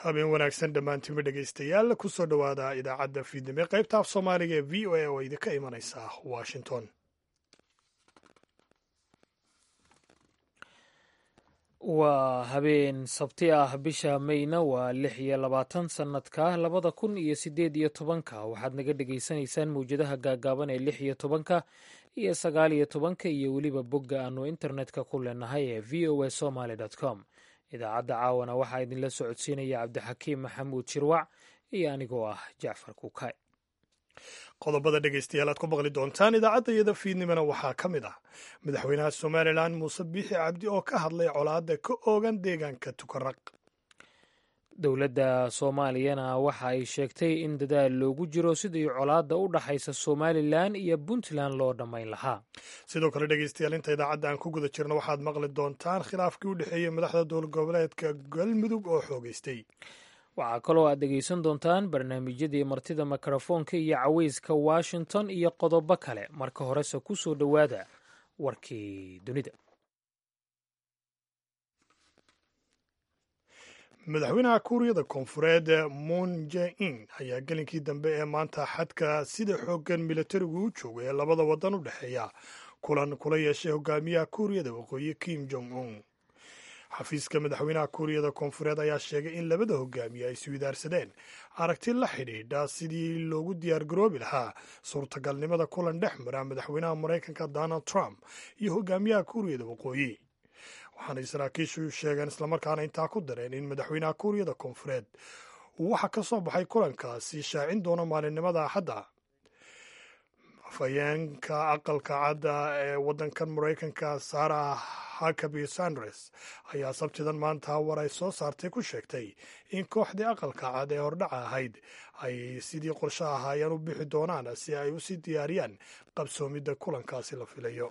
habeen wanaagsan dhammaantiinba dhegaystayaal kusoo dhowaada idaacadda fiidnimo qaybta af soomaaliga ee v o a oo idinka imanaysa washington waa habeen sabti ah bisha mayna waa lix iyo labaatan sannadka labada kun iyo siddeed iyo tobanka waxaad naga dhegaysanaysaan mawjadaha gaagaaban ee lix iyo tobanka iyo sagaal iyo tobanka iyo weliba bogga aanu internetka ku leenahay ee v o a somaly com idaacadda caawana waxaa idinla socodsiinaya cabdixakiim maxamuud jirwac iyo anigoo ah jacfar kuukay qodobada dhegaystayaal aad ku maqli doontaan idaacadda iyada fiidnimona waxaa ka mid ah madaxweynaha somalilan muuse biixi cabdi oo ka hadlay colaadda ka oogan deegaanka tukaraq dowladda soomaaliyana waxa ay sheegtay in dadaal loogu jiro sidii colaadda u dhaxaysa somalilan iyo puntland loo dhammayn lahaa sidoo kale dhegaystayaal inta idaacadda aan ku guda jirno waxaad maqli doontaan khilaafkii u dhexeeyey madaxda dowlad goboleedka galmudug oo xoogeystay waxaa kaloo aad dhegaysan doontaan barnaamijyadii martida mikrofoonka iyo caweyska washington iyo qodobo kale marka horese ku soo dhowaada warkii dunida madaxweynaha kuuriyada koonfureed moon je-in ayaa gelinkii dambe ee maanta xadka sida xooggan militarigu u jooga ee labada waddan u dhexeeya kulan kula yeeshay hogaamiyaha kuuriyada waqooyi kim jong un xafiiska madaxweynaha kuuriyada koonfureed ayaa sheegay in labada hogaamiye ay iswidaarsadeen aragti la xidhiidha sidii loogu diyaargaroobi lahaa suurtagalnimada kulan dhex mara madaxweynaha maraykanka donald trump iyo hogaamiyaha kuuriyada waqooyi waxaana saraakiishu sheegeen islamarkaana intaa ku dareen in madaxweynaha kuuriyada koonfureed uu waxa ka soo baxay kulankaasi shaacin doono maalinimada axadda afhayeenka aqalka cadda ee waddankan maraykanka sarah hakabi sandres ayaa sabtidan maanta war ay soo saartay ku sheegtay in kooxdii aqalka cad ee hordhaca ahayd ay sidii qorsho ahaayeen u bixi doonaan si ay usii diyaariyaan qabsoomidda kulankaasi la filayo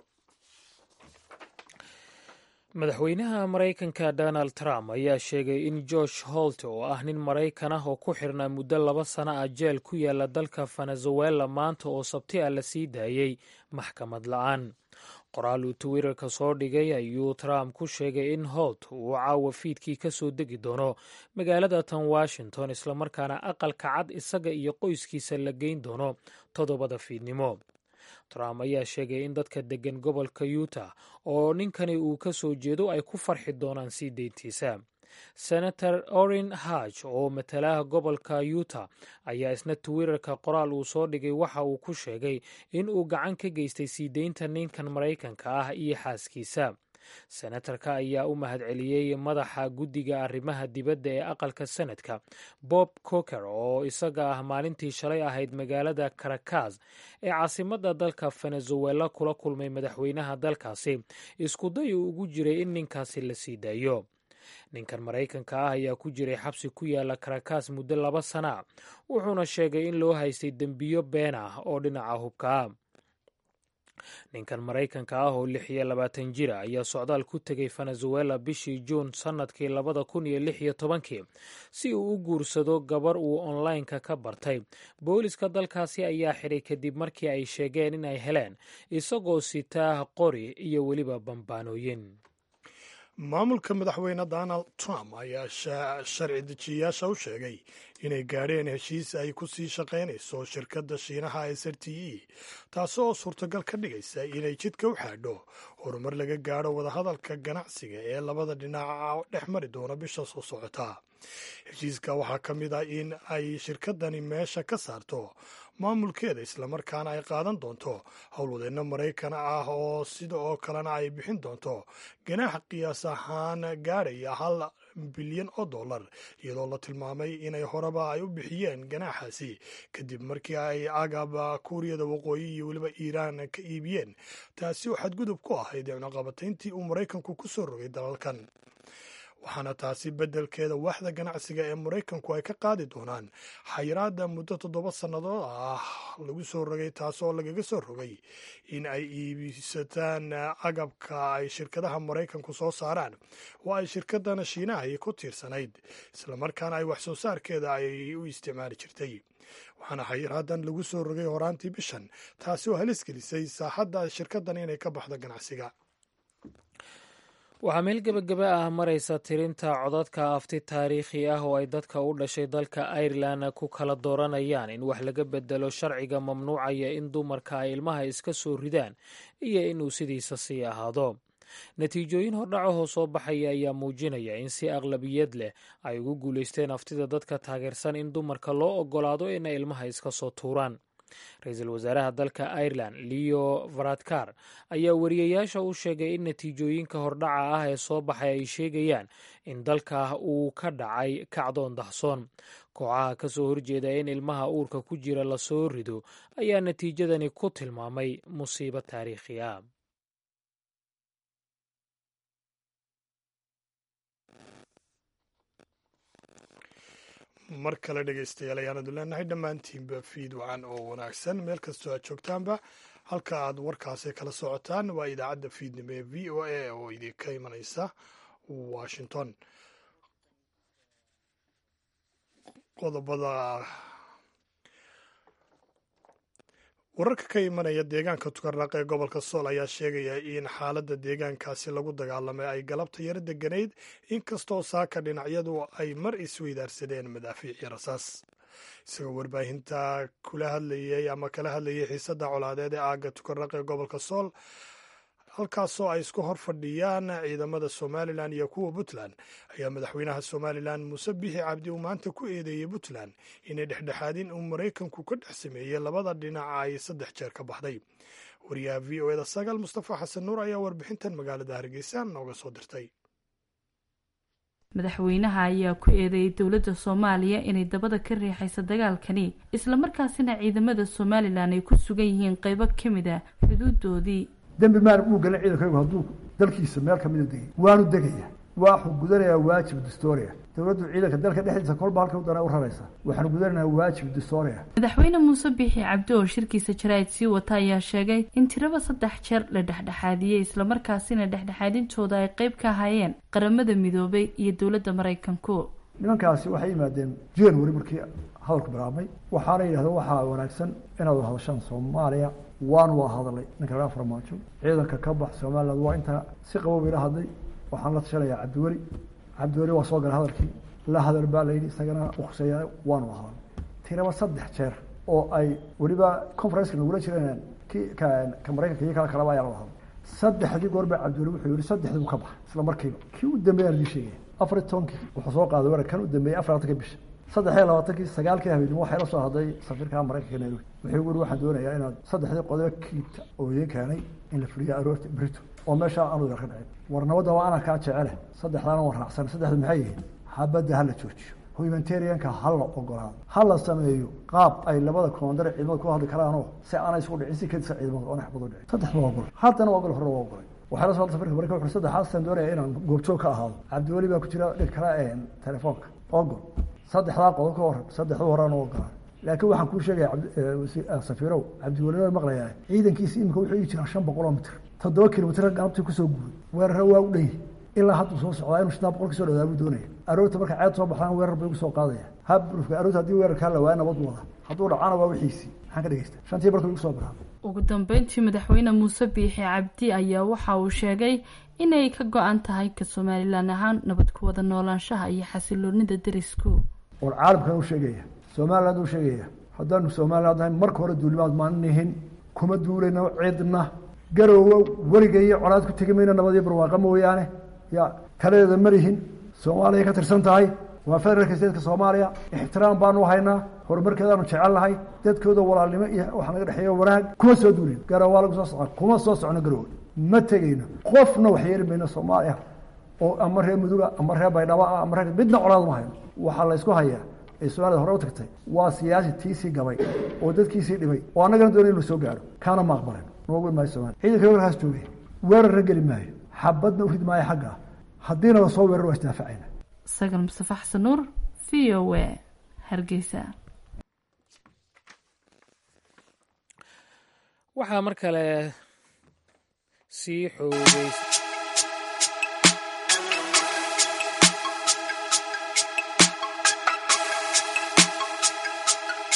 madaxweynaha maraykanka donald trump ayaa sheegay in george holt oo ah nin maraykan ah oo ku xirnaa muddo laba sano ah jeel ku yaala dalka venezuela maanta oo sabti ah la sii daayey maxkamad la-aan qoraal uu twitterka soo dhigay ayuu trump ku sheegay in holt uu caawa fiidkii ka soo degi doono magaalada tan washington islamarkaana aqalka cad isaga iyo qoyskiisa la geyn doono toddobada fiidnimo trump ayaa sheegay in dadka deggan gobolka utah oo ninkani uu ka soo jeedo ay ku farxi doonaan sii deyntiisa senator orin haj oo matalaha gobolka utah ayaa isna twitterka qoraal uu soo dhigay waxa uu ku sheegay in uu gacan ka geystay sii deynta ninkan maraykanka ah iyo xaaskiisa senatarka ayaa u mahadceliyey madaxa guddiga arrimaha dibadda ee aqalka senadka bob coker oo isaga ah maalintii shalay ahayd magaalada caracas ee caasimadda dalka venezuela kula kulmay madaxweynaha dalkaasi iskuday uu ugu jiray in ninkaasi la sii daayo ninkan maraykanka ah ayaa ku jiray xabsi ku yaala caracas muddo laba sana wuxuuna sheegay in loo haystay dembiyo been ah oo dhinaca hubka ah ninkan maraykanka ah oo lix iyo labaatan jira ayaa socdaal ku tegay venezuela bishii juun sannadkii labada kun iyo lix iyo tobankii si uu u guursado gabar uu onlineka ka bartay booliska dalkaasi ayaa xidhay kadib markii ay sheegeen in ay heleen isagoo sitaa qori iyo weliba bambaanooyin maamulka madaxweyne donald trump ayaa sharci dejiyayaasha u sheegay inay gaadheen heshiis ay ku sii shaqaynayso shirkadda shiinaha s r t e taasi oo suurtagal ka dhigaysa inay jidka u xaadho horumar laga gaadho wadahadalka ganacsiga ee labada dhinac dhex mari doona bisha soo socota heshiiska waxaa ka mid ah in ay shirkadani meesha ka saarto maamulkeeda islamarkaana ay qaadan doonto howlwadeenno maraykan ah oo sida oo kalena ay bixin doonto ganaax qiyaas ahaan gaadhaya hal bilyan oo dollar iyadoo la tilmaamay inay horeba ay u bixiyeen ganaaxaasi kadib markii ay agaba kuuriyada waqooyi iyo weliba iiraan ka iibiyeen taasi oo xadgudub ku ahayd cunaqabatayntii uu maraykanku ku soo rogay dalalkan waxaana taasi beddelkeeda waaxda ganacsiga ee maraykanku ay ka qaadi doonaan xayiraadda muddo toddoba sannadood ah lagu soo rogay taasoo lagaga soo rogay in ay iibsataan agabka ay shirkadaha maraykanku soo saaraan oo ay shirkadana shiinahay ku tiirsanayd islamarkaana ay wax soo saarkeeda ay u isticmaali jirtay waxaana xayiraadan lagu soo rogay horaantii bishan taasi oo halis gelisay saaxadda shirkadan inay ka baxdo ganacsiga waxaa meel gebagaba ah maraysa tirinta codadka afti taariikhi ah oo ay dadka u dhashay dalka irelan ku kala dooranayaan in wax laga bedelo sharciga mamnuucaya in dumarka ay ilmaha iska soo ridaan iyo inuu sidiisa sii ahaado natiijooyin hordhacahoo soo baxaya ayaa muujinaya in si aqlabiyad leh ay ugu guulaysteen aftida dadka taageersan in dumarka loo ogolaado inay ilmaha iska soo tuuraan ra-iisul wasaaraha dalka irelan leo varadkar ayaa wariyayaasha u sheegay in natiijooyinka hordhaca ah ee soo baxay ay sheegayaan in dalka uu ka dhacay kacdoon dahsoon kooxaha ka soo horjeeda in ilmaha uurka ku jira lasoo rido ayaa natiijadani ku tilmaamay musiibo taariikhi ah mar kale dhegaystayaal ayaanadu leenahay dhammaantiinba fiid wacan oo wanaagsan meel kastoo aad joogtaanba halka aad warkaasi kala socotaan waa idaacadda fiidnimo ee v o a oo idinka imanaysa washington qodobada wararka ka imanaya deegaanka tukarnaq ee gobolka sool ayaa sheegaya in xaaladda deegaankaasi lagu dagaalamay ay galabta yaro deganayd inkastoo saaka dhinacyadu ay mar isweydaarsadeen madaafiicii rasaas isagoo warbaahinta kula hadlayay ama kala hadlayay xiisadda colaadeed ee aagga tukarnaq ee gobolka sool halkaasoo ay isku hor fadhiyaan ciidamada somalilan iyo kuwa puntland ayaa madaxweynaha somalilan muuse bixi cabdi uu maanta ku eedeeyey puntland inay dhexdhexaadin uu maraykanku ka dhex sameeyey labada dhinac ay saddex jeer ka baxday wariyaha v o eda sagaal mustafa xasan nuur ayaa warbixintan magaalada hargeysa nooga soo dirtay madaxweynaha ayaa ku eedeeyey dowladda soomaaliya inay dabada ka riixayso dagaalkani islamarkaasina ciidamada somalilan ay ku sugan yihiin qeybo ka mid a xuduudoodii dembi maan uu galan ciidankaygu hadduu dalkiisa meel kamida degay waanu degaya waxuu gudanayaa waajib dastoria dowladdu ciidanka dalka dhexdiisa kolba halka udana u raraysa waxaanu gudanaynaa waajib dastoria madaxweyne muuse biixi cabdi oo shirkiisa jaraa'id sii wata ayaa sheegay in tiraba saddex jeer la dhexdhexaadiyey islamarkaasina dhexdhexaadintooda ay qeyb ka ahaayeen qaramada midoobay iyo dowladda maraykanku nimankaasi waxay yimaadeen january markii hadalku bilaabmay waxaana yidhahdeen waxaa wanaagsan inaad hadashaan soomaaliya waanu waa hadalay ninka laga farmaajo ciidanka ka bax somaliland waa intaa si qabow ila hadlay waxaan la tashanayaa cabdiweli cabdiweli waa soo galay hadalkii la hadal baa layidhi isagana ukhuseeya waanu waa hadalay tiraba saddex jeer oo ay weliba conferenceka nagula jireen kii ka ka maraykanka iyo kala kalaba ayaa laga hadlay saddexdii goor baa cabdiweli wuxuu yihi saddexdii buu ka baxa isla markiiba kii u dambeeyaan idin sheegaya afar iyo tobankii wuxuu soo qaaday weerar kan u dambeeyey afar labatankii bisha saddex iyo labaatankii sagaalkii habeenimo waxay la soo hadlay safiirka maraykanka nairobi wuxuu uri waxaan doonayaa inaad saddexdii qodobo kiibta oo idiin keenay in la fuliyo aroorta brito oo meesha aanu yar ka dhicin war nabadda waa ana kaa jecele saddexdaana waan raacsan saddexdu maxay yihiin xabadda hala joojiyo humanitarianka ha la ogolaado ha la sameeyo qaab ay labada koondare ciidamada ku hadli karaanoo si aanay isku dhicin si kadisa ciidamada oona xabad u dhicin saddexda waa ogolay haddana waa ogol hore waa ogolay waxaa la soo hadlay safiirka maraykanka wuxuu saddexaasaan doonaya inaan goobjoog ka ahaado cabdiweli baa ku jira dhig kale telefoonka ogol saddexdaa qodob ka waran saddexda horaan ogolaa laakiin waxaan kuu sheegaya safiirow cabdiwelina maqlayaa ciidankiisi imika wuxuu ii jiraa shan boqol oo mitr toddoba kilomitr galabtii kusoo guuray weerara waa u dhan yihi ilaa hadduu soo socdaa inuu shantaa boqol kasoo dhawaabuu doonaya aroorta marka ceed soo baxdaan weerar bay ugu soo qaadaya habrufka aroorta haddii weerarkaa la waaya nabad wada hadduu dhacana waa wixiisii maxaan ka dhegeysta shantii barka igu soo bilaabay ugu dambeyntii madaxweyne muuse biixi cabdi ayaa waxa uu sheegay inay ka go-an tahay ka somalilan ahaan nabad ku wada noolaanshaha iyo xasiloonida derisku war caalamkan u sheegaya somaliland u sheegaya haddaanu somaliland ahay marka hore duulimaad maanihin kuma duulayno cidna garoowo weligeeyo colaad ku tegi mayno nabad iyo barwaaqa mooyaane ya taladeeda marihin soomaaliya ka tirsan tahay waa federaalka statka soomaaliya ixtiraam baanu haynaa horumarkeedaanu jecelnahay dadkooda walaalnimo iyo waxaa naga dhexeeya wanaag kuma soo duulin garoowa lagu soo socon kuma soo socno garoowe ma tegeyno qofna wax yeeli mayno soomaaliya oo ama reer muduga ama reer baydhabo ah ama reer midna colaad ma hayno waxaa la ysku hayaa ee soomaalida hore u tagtay waa siyaasi tiisii gabay oo dadkiisii dhibay oo annagana doonay inu soo gaaro kaana ma aqbalen noogu maayo somalia ciidanka weerarkaas joogay weerarna geli maayo xabadna u rid maayo xagga haddiina la soo weerar waa isdaafacayna sagal mustafa xasan nuur v o a hargeysa waxaa mar kale sii xoogeys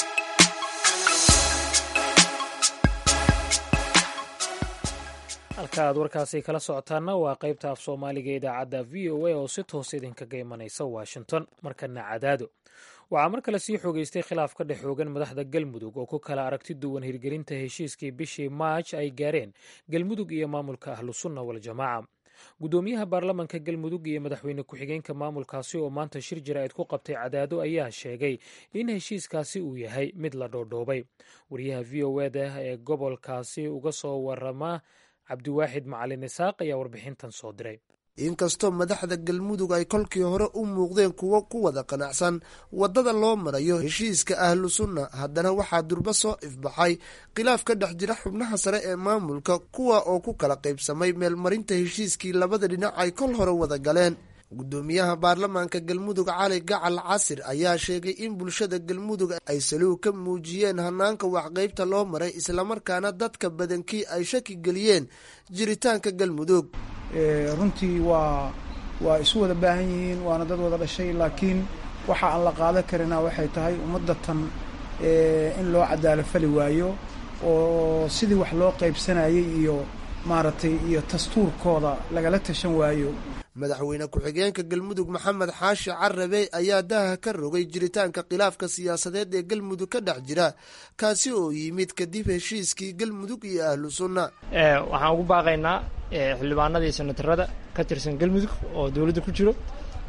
halkaad halka aad warkaasi kala socotaanna waa qaybta af soomaaliga idaacadda v o a oo si toos idinkaga imanaysa washington markana cadaado waxaa mar kale sii xoogeystay khilaaf ka dhex xoogan madaxda galmudug oo ku kala aragti duwan hirgelinta heshiiskii bishii maaj ay gaareen galmudug iyo maamulka ahlusunna waljamaaca guddoomiyaha baarlamanka galmudug iyo madaxweyne ku-xigeenka maamulkaasi oo maanta shir jaraa'id ku qabtay cadaado ayaa sheegay in heshiiskaasi uu yahay mid la dhoodhoobay wariyaha v o eda ee gobolkaasi uga soo warama cabdiwaaxid macalin isaaq ayaa warbixintan soo diray inkastoo madaxda galmudug ay kolkii hore u muuqdeen kuwo ku wada qanacsan waddada loo marayo heshiiska ahlu sunna haddana waxaa durbo soo ifbaxay khilaaf ka dhex jira xubnaha sare ee maamulka kuwa oo ku kala qaybsamay meelmarinta heshiiskii labada dhinac ay kol hore wada galeen guddoomiyaha baarlamaanka galmudug cali gacal casir ayaa sheegay in bulshada galmudug ay saluug ka muujiyeen hanaanka waxqaybta loo maray islamarkaana dadka badankii ay shaki geliyeen jiritaanka galmudug runtii waa waa isu wada baahan yihiin waana dad wada dhashay laakiin waxa aan la qaadan karina waxay tahay ummadatan in loo cadaalo fali waayo oo sidii wax loo qaybsanayay iyo maaragtay iyo dastuurkooda lagala tashan waayo madaxweyne ku-xigeenka galmudug maxamed xaashi carabe ayaa daaha ka rogay jiritaanka khilaafka siyaasadeed ee galmudug ka dhex jira kaasi oo yimid kadib heshiiskii galmudug iyo ahlu sunna waxaan ugu baaqaynaa xildhibaanadii senatarada ka tirsan galmudug oo dowladda ku jiro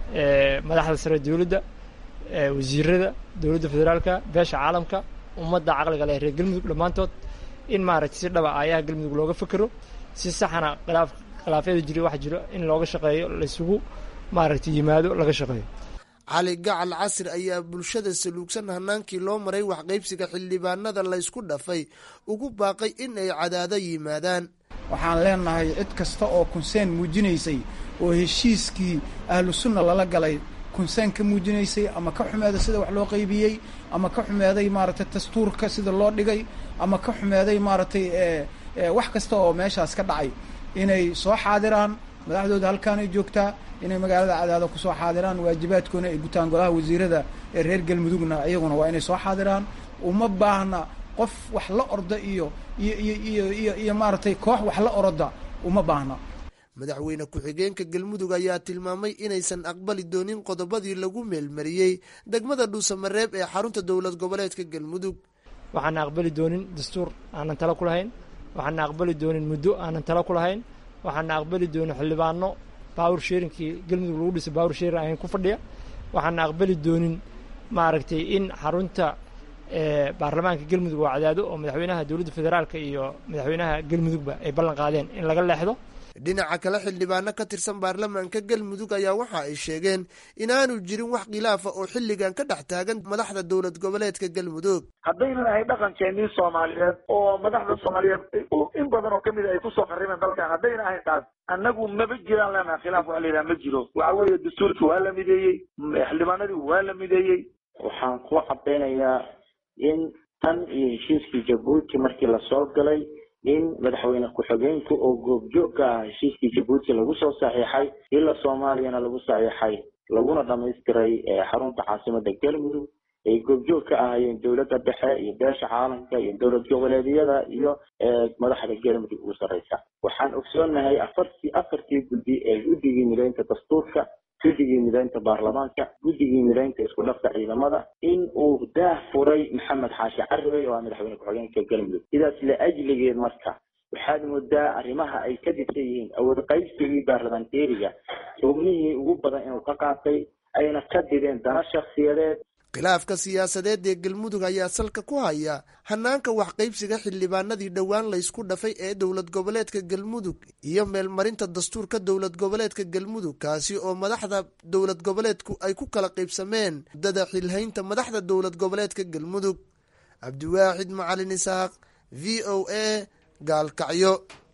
madaxda sare dowladda wasiirada dowladda federaalka beesha caalamka ummadda caqliga leh reer galmudug dhammaantood in maaragtay si dhaba aayaha galmudug looga fekero si saxana khilaaf khilaafyada jiri wax jiro in looga shaqeeyo laysugu maaragtay yimaado laga shaqeeyo cali gacal casir ayaa bulshada saluugsan hanaankii loo maray waxqaybsiga xildhibaanada laysku dhafay ugu baaqay in ay cadaado yimaadaan waxaan leenahay cid kasta oo kunseen muujinaysay oo heshiiskii ahlu sunna lala galay kunseen ka muujinaysay ama ka xumeeday sida wax loo qaybiyey ama ka xumeeday maaragtay dastuurka sida loo dhigay ama ka xumeeday maaragtay wax kasta oo meeshaas ka dhacay inay soo xaadiraan madaxdooda halkaanay joogtaa inay magaalada cadaado kusoo xaadiraan waajibaadkoona ay gutaan golaha wasiirada ee reer galmudugna iyaguna waa inay soo xaadiraan uma baahna qof wax la orda iyo iyo iyo iyo iyo iyo maaragtay koox wax la oroda uma baahna madaxweyne ku-xigeenka galmudug ayaa tilmaamay inaysan aqbali doonin qodobadii lagu meelmariyey degmada dhuusamareeb ee xarunta dowlad goboleedka galmudug waxaana aqbali doonin dastuur aanan tala ku lahayn waxaana aqbali doonin muddo aanan tala ku lahayn waxaana aqbali doonin xildhibaano bawr sheerinkii galmudug lagu dhisay bawr sheerin ahayn ku fadhiya waxaana aqbali doonin maaragtay in xarunta baarlamaanka galmudug oo cadaado oo madaxweynaha dowladda federaalka iyo madaxweynaha galmudugba ay ballan qaadeen in laga leexdo dhinaca kale xildhibaano ka tirsan baarlamaanka galmudug ayaa waxa ay sheegeen inaanu jirin wax khilaafa oo xilligan ka dhex taagan madaxda dowlad goboleedka galmudug haddaynan ahay dhaqankeenii soomaaliyeed oo madaxda soomaaliyeed in badan oo kamid ay kusoo qarimeen dalkan haddayna ahayn taas annagu maba jiraan leenaha khilaaf waa layidhaha ma jiro waxa weeye dastuurkii waa la mideeyey xildhibaanadii waa la mideeyey waxaan ku cadaynayaa in tan iyo heshiiskii jabuuti markii lasoo galay in madaxweyne ku-xigeenku oo goobjoog ka ah heshiiskii jabuuti lagu soo saxiixay ila soomaaliyana lagu saxiixay laguna dhamaystiray xarunta caasimada galmudug ay goobjoog ka ahaayeen dowladda dhexe iyo beesha caalamka iyo dowlad goboleedyada iyo madaxda galmudug ugu sarreysa waxaan ogsoonahay afartii afartii guddi ee guddigii mideynta dastuurka guddigii mideynta baarlamaanka guddigii mideynta isku dhafka ciidamada in uu daah furay maxamed xaashi carabey oo ah madaxweyne ku-xigeenka galmudug sidaas la ajligeed marka waxaad moodaa arrimaha ay ka dhisan yihiin awood qaybsigii baarlamanteeriga xubnihii ugu badan inuu ka qaatay ayna ka dideen dana shakhsiyadeed khilaafka siyaasadeed ee galmudug ayaa salka ku haya hanaanka waxqaybsiga xildhibaanadii dhowaan laysku dhafay ee dowlad goboleedka galmudug iyo meelmarinta dastuurka dowlad goboleedka galmudug kaasi oo madaxda dowlad goboleedku ay ku kala qaybsameen muddada xilhaynta madaxda dowlad goboleedka galmudug cabdiwaaxid macalin isaaq v o a gaalkacyo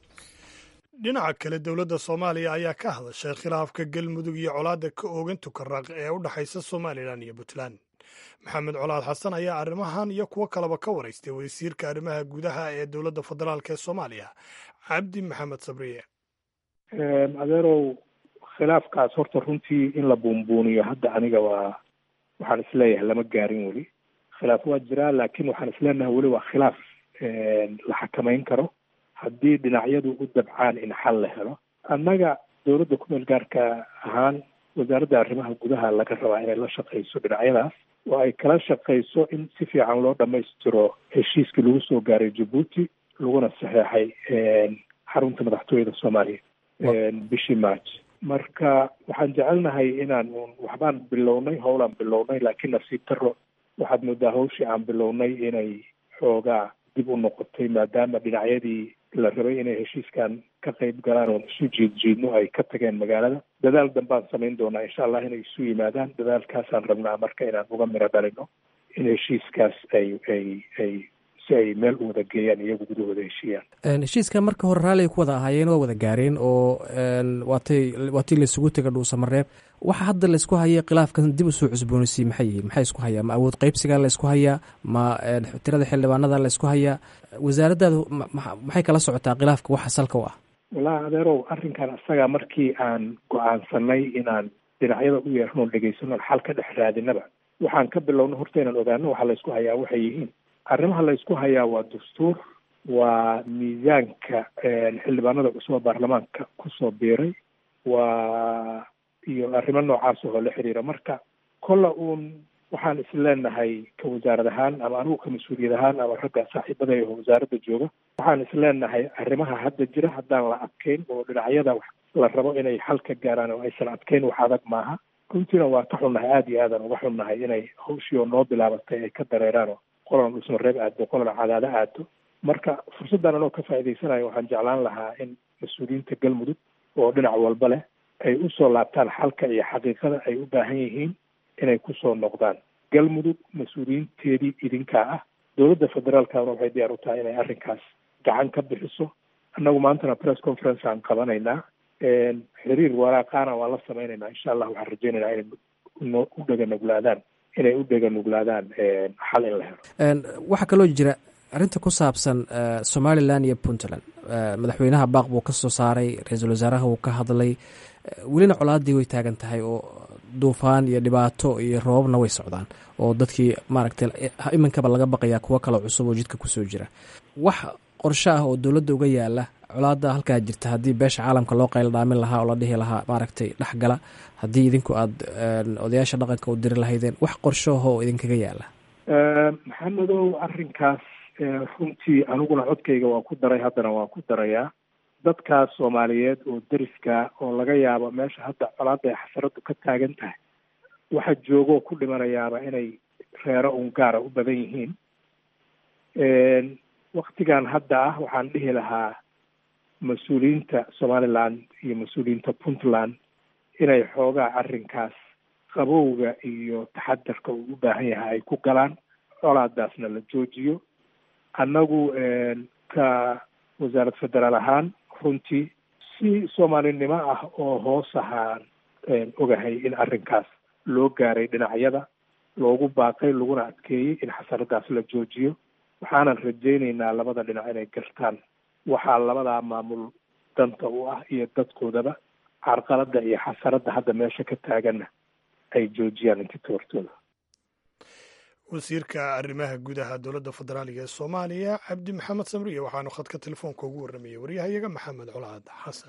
dhinaca kale dowladda soomaaliya ayaa ka hadashay khilaafka galmudug iyo colaadda ka oogan tukaraq ee u dhexaysa somalilan iyo puntland maxamed colaad xasan ayaa arrimahan iyo kuwo kaleba ka waraystay wasiirka arrimaha gudaha ee dowladda federaalk ee soomaaliya cabdi maxamed sabriye adeerow khilaafkaas horta runtii in la buunbuuniyo hadda aniga waa waxaan isleeyahay lama gaarin weli khilaaf waa jiraa laakiin waxaan isleenahay weli waa khilaaf la xakameyn karo haddii dhinacyadu u dabcaan in xal la helo annaga dowladda kumeel gaarka ahaan wasaaradda arrimaha gudaha laga rabaa inay la shaqayso dhinacyadaas oo ay kala shaqayso in si fiican loo dhammaystiro heshiiskii lagu soo gaaray jabuuti laguna saxeexay xarunta madaxtooyada soomaaliya bishii march marka waxaan jecelnahay inaan un waxbaan bilownay howlaan bilownay laakiin nasiib daro waxaad moodaa hawshii aan bilownay inay xoogaa dib u noqotay maadaama dhinacyadii la rabay inay heshiiskan ka qayb galaan oon isu jiidjiidno ay ka tageen magaalada dadaal dambaan samayn doonaa insha allah inay isu yimaadaan dadaalkaasaan rabnaa marka inaan uga miro dhalino in heshiiskaas ay ay ay si ay meel u wada geeyaan iyagu gudahooda heshiiyaan heshiiskan marka hore raalliga ku wada ahaayeen waa wada gaareen oo waatay waatii laisugu tega dhuusamareeb waxa hadda laysku haya khilaafkan dib usoo cusboonaysiy maxay yihiin maxay isku hayaa ma awood qaybsigaa laysku hayaa ma tirada xildhibaanada laysku hayaa wasaaraddaadu maxay kala socotaa khilaafka waxa salka u ah wallahi adeerow arrinkan isagaa markii aan go-aansanay inaan dhinacyada u yeerno dhegaysano xal ka dhex raadinaba waxaan ka bilowno horta inaan ogaano waxa laysku hayaa waxay yihiin arrimaha laysku hayaa waa dastuur waa miisaanka xildhibaanada cusub baarlamaanka kusoo biiray waa iyo arrimo noocaas oo la xiriira marka kolla uun waxaan isleenahay ka wasaarad ahaan ama anigu ka mas-uuliyad ahaan ama ragga saaxiibada oo wasaaradda jooga waxaan isleenahay arrimaha hadda jira haddaan la adkeyn oo dhinacyada la rabo inay xal ka gaaraan oo aysan adkeyn wax adag maaha runtiina waa ka xunnahay aada iyo aadan uga xunnahay inay hawshii oo noo bilaabatay ay ka dareeraan oo qolan dhusmareeb aado qolan cadaado aado marka fursaddan anoo ka faa'iidaysanayo waxaan jeclaan lahaa in mas-uuliyiinta galmudug oo dhinac walba leh ay usoo laabtaan xalka iyo xaqiiqada ay u baahan yihiin inay kusoo noqdaan galmudug mas-uuliyiinteedii idinkaa ah dowladda federaalkana waxay diyaar u tahay inay arrinkaas gacan ka bixiso annagu maantana press conference aan qabanaynaa xiriir waraaqaana waan la sameynaynaa insha allah waxaan rajeynaynaa inay no u dhega nuglaadaan inay u dhega nuglaadaan xal in la helo waxaa kaloo jira arrinta ku saabsan somalilan iyo puntland madaxweynaha baaq buu ka soo saaray ra-iisul wasaaraha wuu ka hadlay welina colaadii way taagan tahay oo duufaan iyo dhibaato iyo roobabna way socdaan oo dadkii maaragtay iminkaba laga baqayaa kuwo kaloo cusub oo jidka kusoo jira wax qorsho ah oo dowladda uga yaala colaada halkaa jirta haddii beesha caalamka loo qaylo dhaamin lahaa oo la dhihi lahaa maaragtay dhexgala haddii idinku aada odayaasha dhaqanka u diri lahaydeen wax qorshoho oo idinkaga yaala maxamedow arrinkaas runtii aniguna codkayga waa ku daray haddana waa ku darayaa dadkaas soomaaliyeed oo deriska oo laga yaabo meesha hadda colaadda ay xasaradu ka taagan tahay waxa joogoo ku dhimanayaaba inay reero un gaara u badan yihiin waktigan hadda ah waxaan dhihi lahaa mas-uuliyiinta somaliland iyo mas-uuliyiinta puntland inay xoogaa arrinkaas qabowga iyo taxadarka uu u baahan yahay ay ku galaan colaadaasna la joojiyo annagu ka wasaarad federaal ahaan runtii si soomaalinimo ah oo hoos ahaan ogahay in arrinkaas loo gaaray dhinacyada loogu baaqay laguna adkeeyey in xasaradaas la joojiyo waxaanan rajaynaynaa labada dhinac inay gartaan waxaa labadaa maamul danta u ah iyo dadkoodaba carqaladda iyo xasaradda hadda meesha ka taaganna ay joojiyaan inti toortooda wasiirka arrimaha gudaha dowladda federaaliga ee soomaaliya cabdi maxamed samriye waxaanu khadka telefoonka ugu warramayay waryahayaga maxamed colaad xasan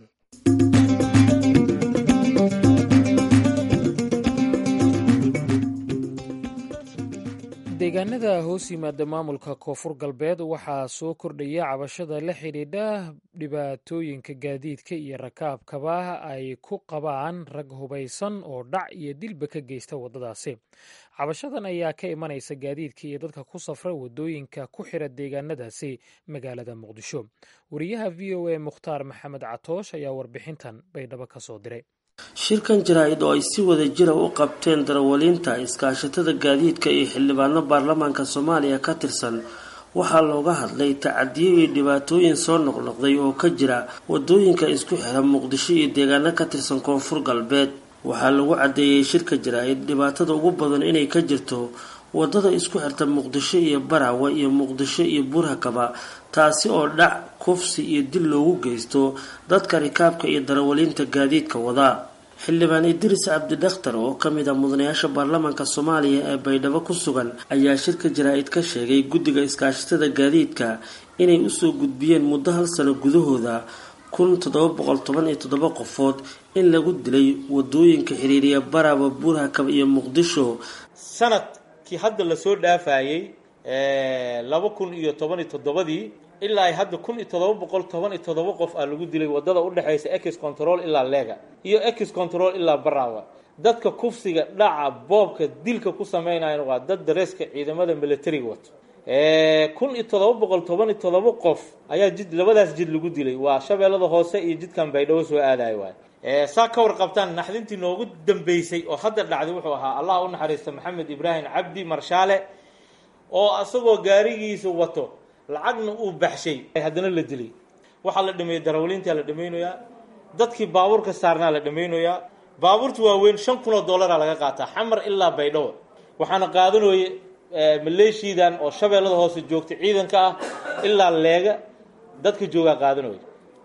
deegaanada hoos yimaada maamulka koonfur galbeed waxaa soo kordhaya cabashada la xidhiidha dhibaatooyinka gaadiidka iyo rakaabkaba ay ku qabaan rag hubaysan oo dhac iyo dilba ka geysta waddadaasi cabashadan ayaa ka imanaysa gaadiidka iyo dadka ku safra waddooyinka ku xira deegaanadaasi magaalada muqdisho wariyaha v o a mukhtaar maxamed catoosh ayaa warbixintan baydhabo ka soo diray shirkan jaraa-id oo ay si wada jira u qabteen darawaliinta iskaashatada gaadiidka iyo xildhibaano baarlamaanka soomaaliya ka tirsan waxaa looga hadlay tacadiyo iyo dhibaatooyin soo noqnoqday oo ka jira wadooyinka isku xira muqdisho iyo deegaano ka tirsan koonfur galbeed waxaa lagu caddeeyey shirka jaraa-id dhibaatada ugu badan inay ka jirto wadada isku xirta muqdisho iyo barawe iyo muqdisho iyo buurhakaba taasi oo dhac kufsi iyo dil loogu geysto dadka rikaabka iyo darawaliinta gaadiidka wadaa xildhibaan idris cabdidakhtar oo ka mid ah mudanayaasha baarlamaanka soomaaliya ee baydhabo ku sugan ayaa shirka jaraa-id ka sheegay guddiga iskaashatada gaadiidka inay usoo gudbiyeen muddo hal sano gudahooda kun toddoba boqol toban iyo toddoba qofood in lagu dilay wadooyinka xiriiriya baraba buurhakab iyo muqdisho sanadkii hadda lasoo dhaafayey laba kun iyo toban iyo toddobadii ilaa ay hadda kun iyo toddoba boqol toban iyo toddoba qof aa lagu dilay wadada udhexaysa ex control ilaa lega iyo ex control ilaa barawa dadka kufsiga dhaca boobka dilka ku sameynayan waa dad dareeska ciidamada militariga wato kun iyo toddoba boqol toban iyo toddoba qof ayaa jid labadaas jid lagu dilay waa shabeellada hoose iyo jidkan baydhabo soo aadayo waay saa ka warqabtaan naxdintii noogu dambeysay oo hadda dhacday wuxuu ahaa allah u naxariista maxamed ibraahim cabdi marshaale oo asagoo gaarigiisa wato lacagna uu baxshay haddana la dilay waxaa la dhameeyey darawaliintaa la dhamaynayaa dadkii baabuurka saarnaa la dhamaynayaa baabuurta waaweyn shan kun oo dollaraa laga qaataa xamar ilaa baydhabo waxaana qaadanooye maleeshiidan oo shabeellada hoose joogta ciidanka ah ilaa leega dadka joogaa qaadanooya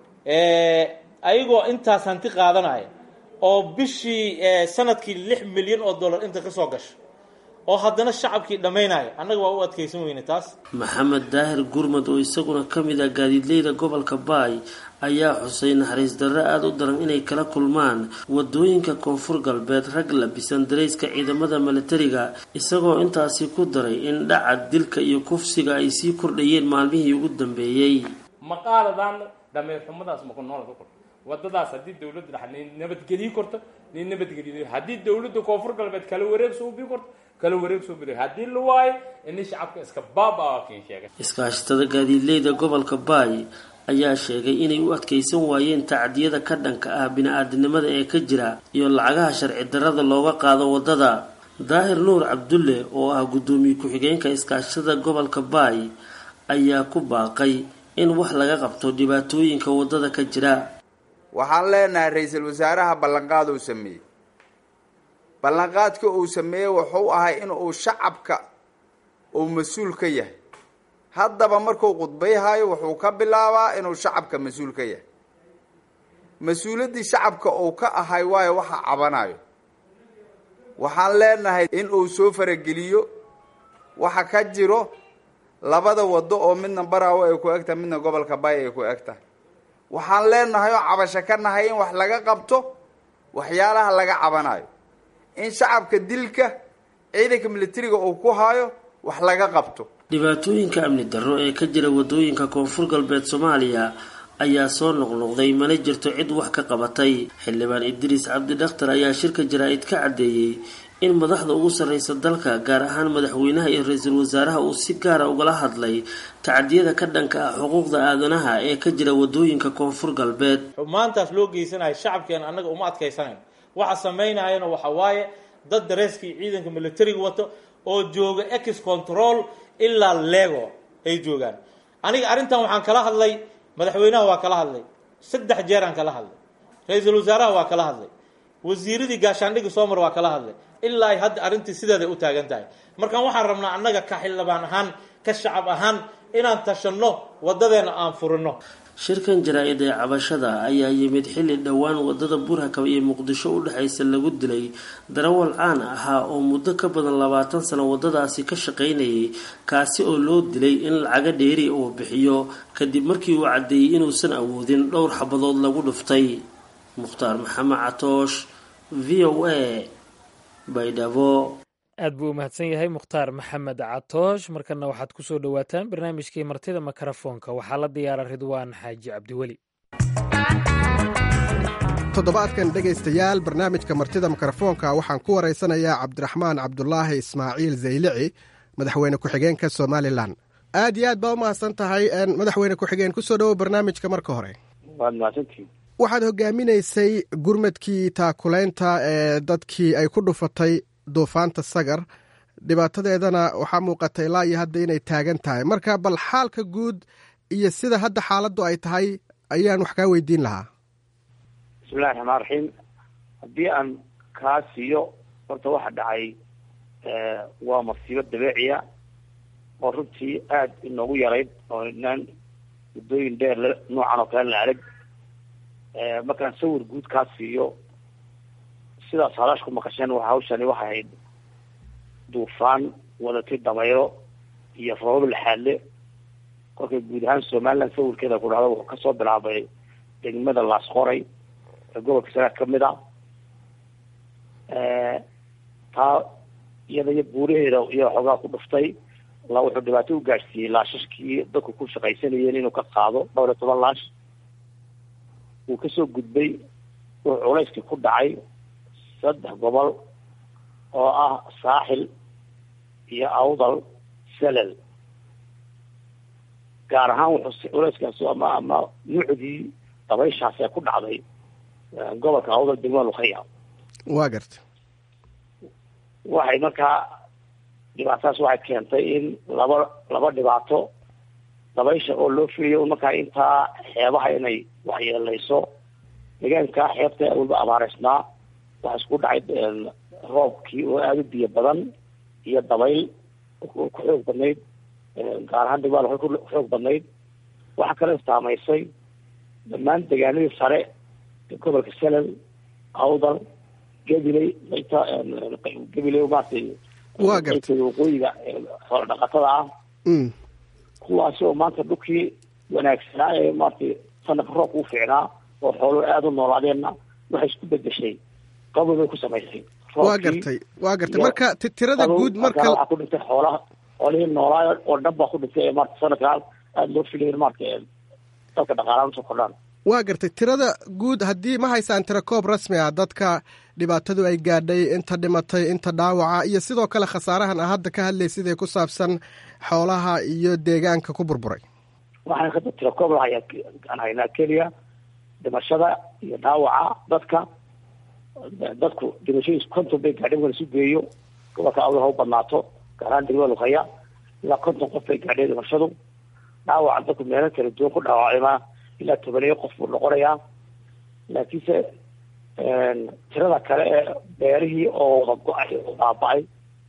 ayagoo intaas hanti qaadanaya oo bishii sanadkii lix milyan oo dollar inta kasoo gasho oo haddana shacabkii dhammaynaya annaga waa u adkaysan weyne taas maxamed daahir gurmad oo isaguna ka mid ah gaadiidleyda gobolka baay ayaa xusay naxariis darro aada u daran inay kala kulmaan wadooyinka koonfur galbeed rag labisan darayska ciidamada milatariga isagoo intaasi ku daray in dhaca dilka iyo kufsiga ay sii kordhayeen maalmihii ugu dambeeyey maqaaladan dhameer xumadaas maku noola ka korto wadadaas haddii dawladda dhex ni nabadgeliyi korto ni nabadgeliy haddii dawladda koonfur galbeed kala wareeg soo ubii korto kala wareeg soo biri haddii la waayo ini shacabka iska baaba kiin sheegay iskaashatada gaadiidleyda gobolka baay ayaa sheegay inay u adkaysan waayeen tacdiyada ka dhanka ah bini-aadinimada ee ka jira iyo lacagaha sharci darrada looga qaado waddada daahir nuur cabdulle oo ah guddoomiye ku-xigeenka iskaashatada gobolka baay ayaa ku baaqay in wax laga qabto dhibaatooyinka waddada ka jira waxaan leenahay ra-iisul wasaaraha ballanqaad uu sameeyey ballanqaadka uu sameeyey wuxuu ahay in uu shacabka uu mas-uul ka yahay haddaba markuu khudbayhayo wuxuu ka bilaabaa inuu shacabka mas-uul ka yahay mas-uuliyaddii shacabka uu ka ahay waayo waxa cabanayo waxaan leenahay in uu soo farageliyo waxa ka jiro labada waddo oo midna baraawo ay ku eg tahay midna gobolka baay ay ku eg tahay waxaan leenahay oo cabasho ka nahay in wax laga qabto waxyaalaha laga cabanayo in shacabka dilka ciidanka militariga uu ku hayo wax laga qabto dhibaatooyinka amni darro ee ka jira wadooyinka koonfur galbeed soomaaliya ayaa soo noqnoqday mana jirto cid wax ka qabatay xildhibaan idriis cabdi dhakhtar ayaa shirka jaraa-id ka caddeeyey in madaxda ugu sarreysa dalka gaar ahaan madaxweynaha iyo ra-iisul wasaaraha uu si gaara ugala hadlay tacdiyada ka dhanka ah xuquuqda aadanaha ee ka jira wadooyinka koonfur galbeed maantaas loo geysanayo shacabkeena annaga uma adkaysanayn waxa samaynayana waxa waaye dad dareeskii ciidanka militariga wato oo jooga ex control ilaa lego ay joogaan aniga arrintan waxaan kala hadlay madaxweynaha waa kala hadlay saddex jeeraan kala hadlay ra-iisul wasaaraha waa kala hadlay wasiiradii gaashaandhigi soomar waa kala hadlay ilaa ay hadda arrintii sideeday u taagan tahay markaan waxaan rabnaa annaga ka xildhibaan ahaan ka shacab ahaan inaan tashanno waddadeena aan furino shirkan jaraa-id ee cabashada ayaa yimid xilli dhowaan wadada burhakab iyo muqdisho u dhexaysa lagu dilay darawal caan ahaa oo muddo ka badan labaatan sano wadadaasi ka shaqaynayay kaasi oo loo dilay in lacaga dheeri uu bixiyo kadib markii uu caddeeyey inuusan awoodin dhowr xabadood lagu dhuftay mukhtaar maxamed catoosh v o a baydhabo aad buu u mahadsan yahay mukhtaar maxamed catoosh markana waxaad ku soo dhowaataan barnaamijkii martida mikrofoonka waxaa la diyaara ridwaan xaaji cabdiweli toddobaadkan dhegaystayaal barnaamijka martida mikrofoonka waxaan ku waraysanayaa cabdiraxmaan cabdulaahi ismaaciil zaylici madaxweyne ku-xigeenka somalilan aad iyo aad baa u mahadsan tahay madaxweyne ku-xigeen kusoo dhowo barnaamijka marka hore waad mahadsantihin waxaad hogaaminaysay gurmadkii taakulaynta ee dadkii ay ku dhufatay duufaanta sagar dhibaatadeedana waxaa muuqata ilaa iyo hadda inay taagan tahay marka bal xaalka guud iyo sida hadda xaaladdu ay tahay ayaan wax kaa weydiin lahaa bismillahi raxmaan raxiim haddii aan kaa siiyo horta waxa dhacay waa masiibo dabeeciya oo runtii aada inoogu yarayd oo inaan muddooyin dheer noocan oo kale la arag markaan sawir guud kaa siiyo sidaas halash ku maqasheen waa hawshani waxay ahayd duufaan wadatay damayro iyo roobab laxaadle kolkay guud ahaan somaliland sawirkeeda ku dhacdo wuxuu kasoo bilaabay degmada laasqoray ee gobolka sanaad kamid a taa iyada iyo buuraheeda iyo xoogaa ku dhuftay la wuxuu dhibaato u gaadhsiiyey laashashkii dadku ku shaqaysanayeen inuu ka qaado dhowr iyo toban laash wuu kasoo gudbay wuxuu culayskii ku dhacay saddex gobol oo ah saaxil iyo awdal selel gaar ahaan wuxuu culayskaasi ama ama nuucdii dabayshaas ee ku dhacday gobolka awdal degmada lukhaya waa garta waxay markaa dhibaatadaas waxay keentay in laba laba dhibaato dabaysha oo loo filayo markaa intaa xeebaha inay waxyeeleyso deegaanka xeebta waliba abaareysnaa waxaa isku dhacay roobkii oo aada u biyo badan iyo dabayl ku xoog badnayd gaar ahaan degmada waxay ku xoog badnayd waxaa kale saamaysay dhammaan deegaanadii sare ee gobolka selal awdal gabiley qaybta gabiley maaragtay waa garta qaybteeda waqooyiga xoola dhaqatada ah kuwaasi oo maanta dhulkii wanaagsanaa ee maaragtay sanadka roobka u fiicnaa oo xooluhu aada u noolaadeenna waxay isku bedeshay qabow bay ku samaysay waa gartay waa gartay marka ti- tirada guud marka waxaa ku dhintay xoolaha xoolihii noolaa oo dhan baa ku dhintay ee maarata sanadka aada loo filayo maarata dalka dhaqaalaha usoo kordhaan waa gartay tirada guud haddii ma haysaan tiro koob rasmi ah dadka dhibaatadu ay gaadhay inta dhimatay inta dhaawaca iyo sidoo kale khasaarahan a hadda ka hadlaysid ee ku saabsan xoolaha iyo deegaanka ku burburay waxaan hadda tiro koob lahayaa aan haynaa keliya dhimashada iyo dhaawaca dadka dadku dhimashadiisu konton bay gaadhay marka lasu geeyo gobolka awda ha u badnaato gaar ahaan degmada luqaya ilaa konton qof bay gaadhay dhimashadu dhaawaca dadku meelo kala duwan ku dhaawacaymaa ilaa tobaneyo qof buu noqonayaa laakiinse tirada kale ee beerihii oo wada go-ay oo baaba-ay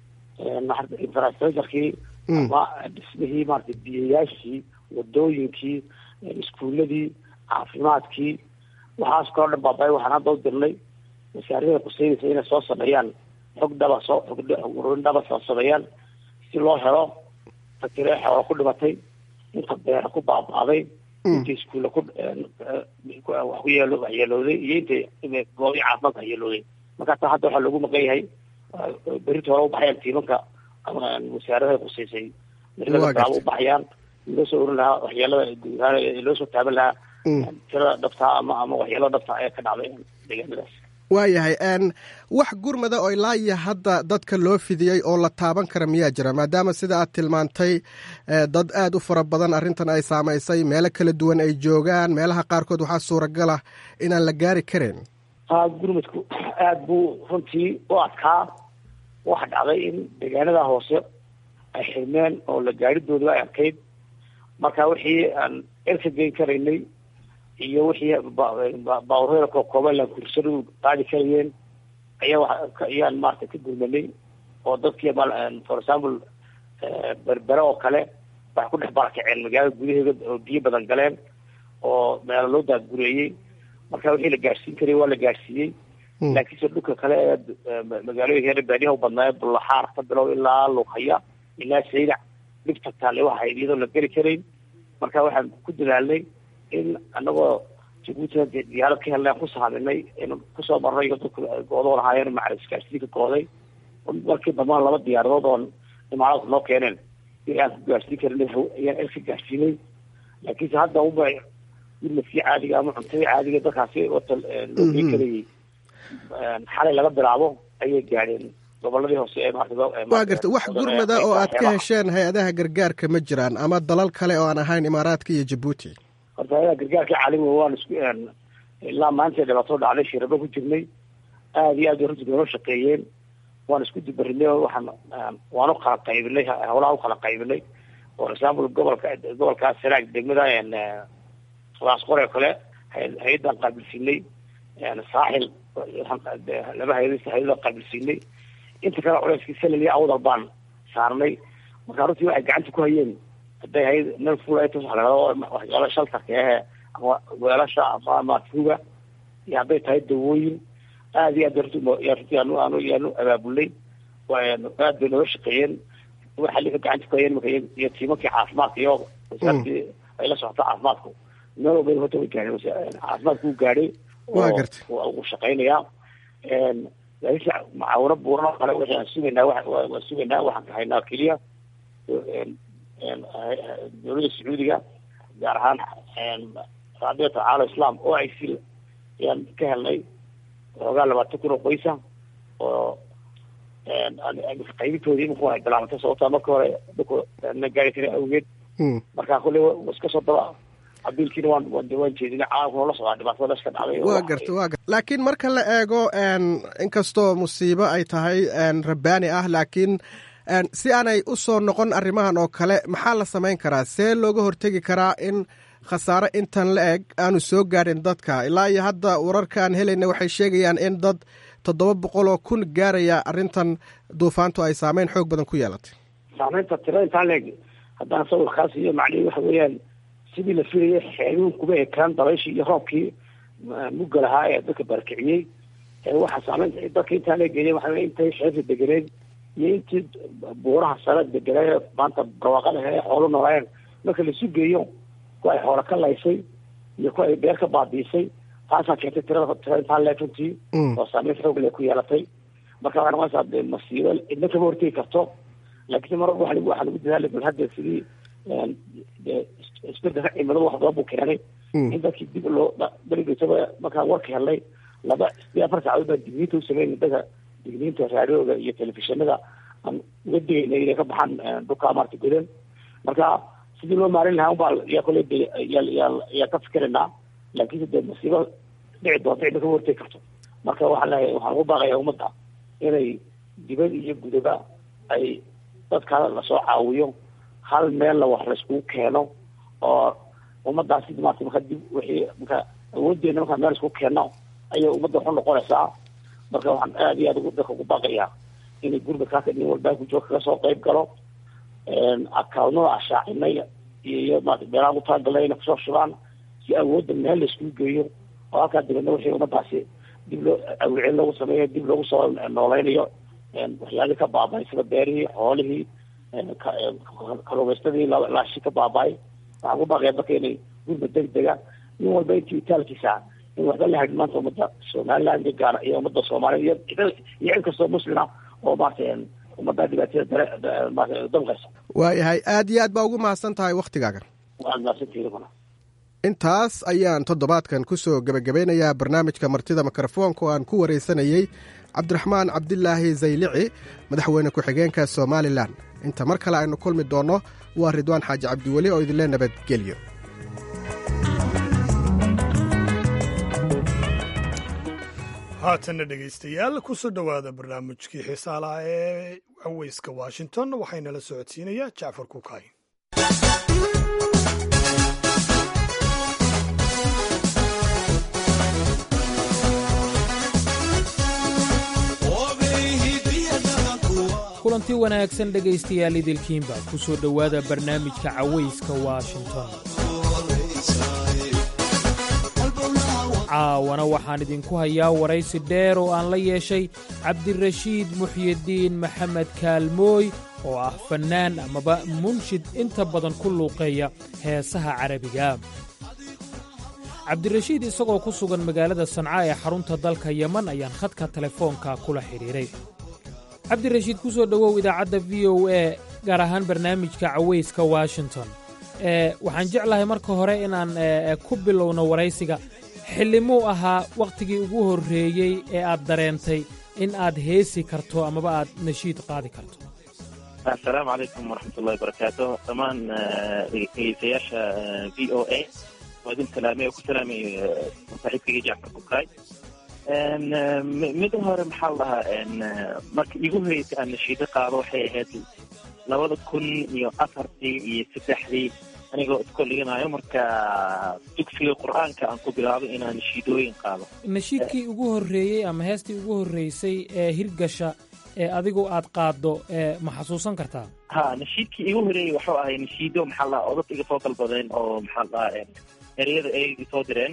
infrastructurekii ama dhismihii maarata biyayaashii wadooyinkii iskuuladii caafimaadkii waxaas kaloo dhan baaba-ay waxaan hadda u dirnay wasaarada quseynaysa inay soo sameeyaan xog dhaba soo xogrurin dhaba soo sameeyaan si loo helo fakire xoola ku dhimatay inta beera ku baaba-day inta iskuulla ku wax ku yeelo waxyeelooday iyo inta goobi caafimaadka waxyeelooday marka taa hadda waxaa loogu maqan yahay berita hore ubaxayaan tiimanka wasaaradaha quseysay beritaaba ubaxayaan loo soo orin lahaa waxyeelada guud ahaan loo soo taaban lahaa tirada dhabtaa ama ama waxyeelada dhabtaa ee ka dhacday deegaanadaas waayahay n wax gurmada oo ilaa iyo hadda dadka loo fidiyey oo la taaban kara miyaa jira maadaama sida aad tilmaantay dad aad u fara badan arrintan ay saamaysay meelo kala duwan ay joogaan meelaha qaarkood waxaa suuragala inaan la gaari karin haa gurmadku aada buu runtii u adkaa waxa dhacday in deegaanada hoose ay xirmeen oo la gaadhidooda ay adkayd marka wixii aan erka geyn karaynay iyo wixii baabureeda kookooban laan kursadu qaadi karayeen ayaa ayaan maarata ka gurmanay oo dadkii for example berbere oo kale waxay ku dhex barakaceen magaalada gudaheeda oo biyo badan galeen oo meelo loo daadgureeyey marka wixii la gaadhsiin karayay waa la gaadhsiiyey laakiinse dhulka kale ee magaalooyinka baadiyaha u badnaaye bullaxaar ka bilow ilaa lughaya ilaa saydac dhibta taale waxa ahayd iyadoo la geli karayn marka waxaan ku dadaalnay in anagoo jabuutina dee diyaarad ka helnay aan ku saaminay in kusoo marnay iyo dadku goodoo lahaayeen macal isgaarsiinka gooday markii dambana laba diyaaradood oo imaaraadku noo keeneen in aan ku gaarsiin karin ayaan elka gaarsiinay laakiinse hadda uba gurmadkii caadiga ama cuntadii caadiga dadkaasi wata loo gey karayay xalay laga bilaabo ayay gaadheen goboladii hoose ee waa garta wax gurmada oo aad ka hesheen hay-adaha gargaarka ma jiraan ama dalal kale oo aan ahayn imaaraadka iyo jabuuti horta hay-adaha gargaarka caalamiga waan isku ilaa maanta dhibaato dhacday shirabo ku jirnay aada iyo aad bay runtii noo shaqeeyeen waan isku dubarinay oo waxaan waan u kala qaybinay howlaha u kala qaybinay for example gobolka gobolkaas sanaag degmada laasqore kale hay-addan qaabilsiinay saaxil laba hay-ad hay-ada qaabilsiinay inta kale culeyskii salal iyo awdal baan saarnay marka runtii waxay gacanta ku hayeen hadday hay meel fulaytos waxa lahado waxyaala shaltarka ehe ama weelasha ama ama tuuga iyo hadday tahay dawooyin aada iyo aad runtii aanu aanu yaanu abaabulnay aad bay nooga shaqeeyeen waxa lika gacanta ku hayeen marka iyo tiimankii caafimaadka iyo wasaaradii ay la socoto caafimaadku meel walba horta way gaadheen caafimaadku wuu gaadhay uu shaqeynayaa laakiinse macaawino buuran oo kale waxaan sugaynaa waan sugaynaa waxaan ka haynaa keliya dowladda sacuudiga gaar ahaan raabita caala islam o i c ayaan ka helnay xoogaa labaatan kun oo qoysa oo qaybintoodii imika ay bilaabantay sababtaa marka hore dadku na gaari karin awgeed marka kolle iska soo daba abiilkiina waan waan waan jeedinay caalamkuna la socdaa dhibaatada meesha ka dhacday waa garta waa garta laakiin marka la eego inkastoo musiibo ay tahay rabbaani ah laakiin si aanay u soo noqon arrimahan oo kale maxaa la samayn karaa see looga hortegi karaa in khasaare intan la eg aanu soo gaadhin dadka ilaa iyo hadda wararka aan helayna waxay sheegayaan in dad toddoba boqol oo kun gaaraya arrintan duufaantu ay saameyn xoog badan ku yeelatay saameynta tirada intaan leeg haddaan sawirkaas iyo macnihi waxa weeyaan sidii la filayay xeeluun kuma ekaan dabayshii iyo roobkii mugga lahaa ee dadka barakiciyey waxaa saameynta dadka intaan leegeeyay waxa intay xeebta deganeed iyo intii buuraha sare deganay maanta barwaaqada he xoolo noolaayeen marka laisu geeyo ku ay xoolo ka laysay iyo ku ay beer ka baabiisay taasaa keentay tirada tirada intaan leeg runtii oo saameyn xoog leh ku yeelatay marka waxay noqonaysaa de masiibo cidna kama hortegi karto laakiin mar walba waxa waxaa lagu dadaalay bal hadda sidii isbedelka cimiladu wax badan buu keenay in dadkii dib loo berigisaba markaan warka helnay laba iyo afar saacadood baa digniinta u sameynay dadka digniinta raadiyooga iyo telefishinada aan uga digayna inay ka baxaan dhulka maarta godan marka sidii loo maarin lahaa unbaa yaa kole de yaa ka fikiraynaa laakiinse dee masiibo dhici doonta cidna kama hortegi karto marka waxaan leeyahay waxaan ugu baaqayaa ummadda inay dibad iyo gudaba ay dadka lasoo caawiyo hal meelna wax laiskugu keeno oo ummadaasi maarta marka dib wixii marka awoodeena markaa meel iskugu keenno ayay ummadda waxu noqonaysaa marka waxaan aada iyo aad dadka ugu baaqayaa inay gurmadkaas nin walbaa ku jooga kaga soo qayb galo akawnada ashaacinay iyo maarata beelaha ugu talagalnay inay kusoo shubaan si awoodda meel laiskugu geeyo oo halkaa dibadna wixii ummadaasi dib loo awicin loogu sameeyo dib loogu soo nooleynayo waxyaalihii ka baaba'ay sida beerihii xoolihii kaluumaystadii laashi ka baaba'ay waxaan ku baaqaya dadka inay gurmad degdega nin walba intii itaalkiisa in waxba la hadhin maanta ummadda somaliland iyo gaar iyo ummadda soomaaliya iyo iyo cid kastoo muslima oo maarata ummadda dhibaatada dare maarata damqaysa waayahay aad iyo aad baa ugu mahadsan tahay waktigaagan waad mahadsantihiin intaas ayaan toddobaadkan ku soo gebagabeynayaa barnaamijka martida mikrofoonka oo aan ku waraysanayey cabdiraxmaan cabdilaahi zaylici madaxweyne ku-xigeenka somalilan inta mar kale aynu kulmi doonno waa ridwaan xaaji cabdiweli oo idinle nabadgelyo haatanna dhegaystayaal ku soo dhowaada barnaamijkii xiisaalaha ee caweyska washington waxaynala socodsiinayaa jacfar kukaay kulanti wanaagsan dhegaystayaal idilkiinba ku soo dhowaada barnaamijka cawayska washington caawana waxaan idinku hayaa waraysi dheer oo aan la yeeshay cabdirashiid muxyidiin maxamed kaalmooy oo ah fannaan amaba munshid inta badan ku luuqeeya heesaha carabiga cabdirashiid isagoo ku sugan magaalada sanca ee xarunta dalka yeman ayaan khadka telefoonka kula xidhiidhay cabdirashiid ku soo dhowow idaacadda v o a gaar ahaan barnaamijka cawayska washington waxaan jeclahay marka hore inaan ku bilowno waraysiga xillimuu ahaa wakhtigii ugu horreeyey ee aad dareentay in aad heesi karto amaba aad nashiid qaadi karto assalaamu calaykum waraxmatullahi wabarakaatu dhammaan dhegeystayaasha v o a waa idin salaamay oo ku salaamay saaxiibkayga jacfar kukaay mida hore maxaa la dhahaa marka igu horreysay aan nashiido qaado waxay ahayd labada kun iyo afartii iyo saddexdii anigoo iskoo dhiganayo marka dugsiga qur-aanka aan ku bilaabay inaan nashiidooyin qaado nashiidkii ugu horreeyey ama heestii ugu horreysay ee hirgasha ee adigu aad qaaddo ma xasuusan kartaa ha nashiidkii igu horreeyey waxuu ahay nashiido maxaa la dhahaa odad iga soo dalbadeen oo maxaa la dhahaa ereyada ay soo direen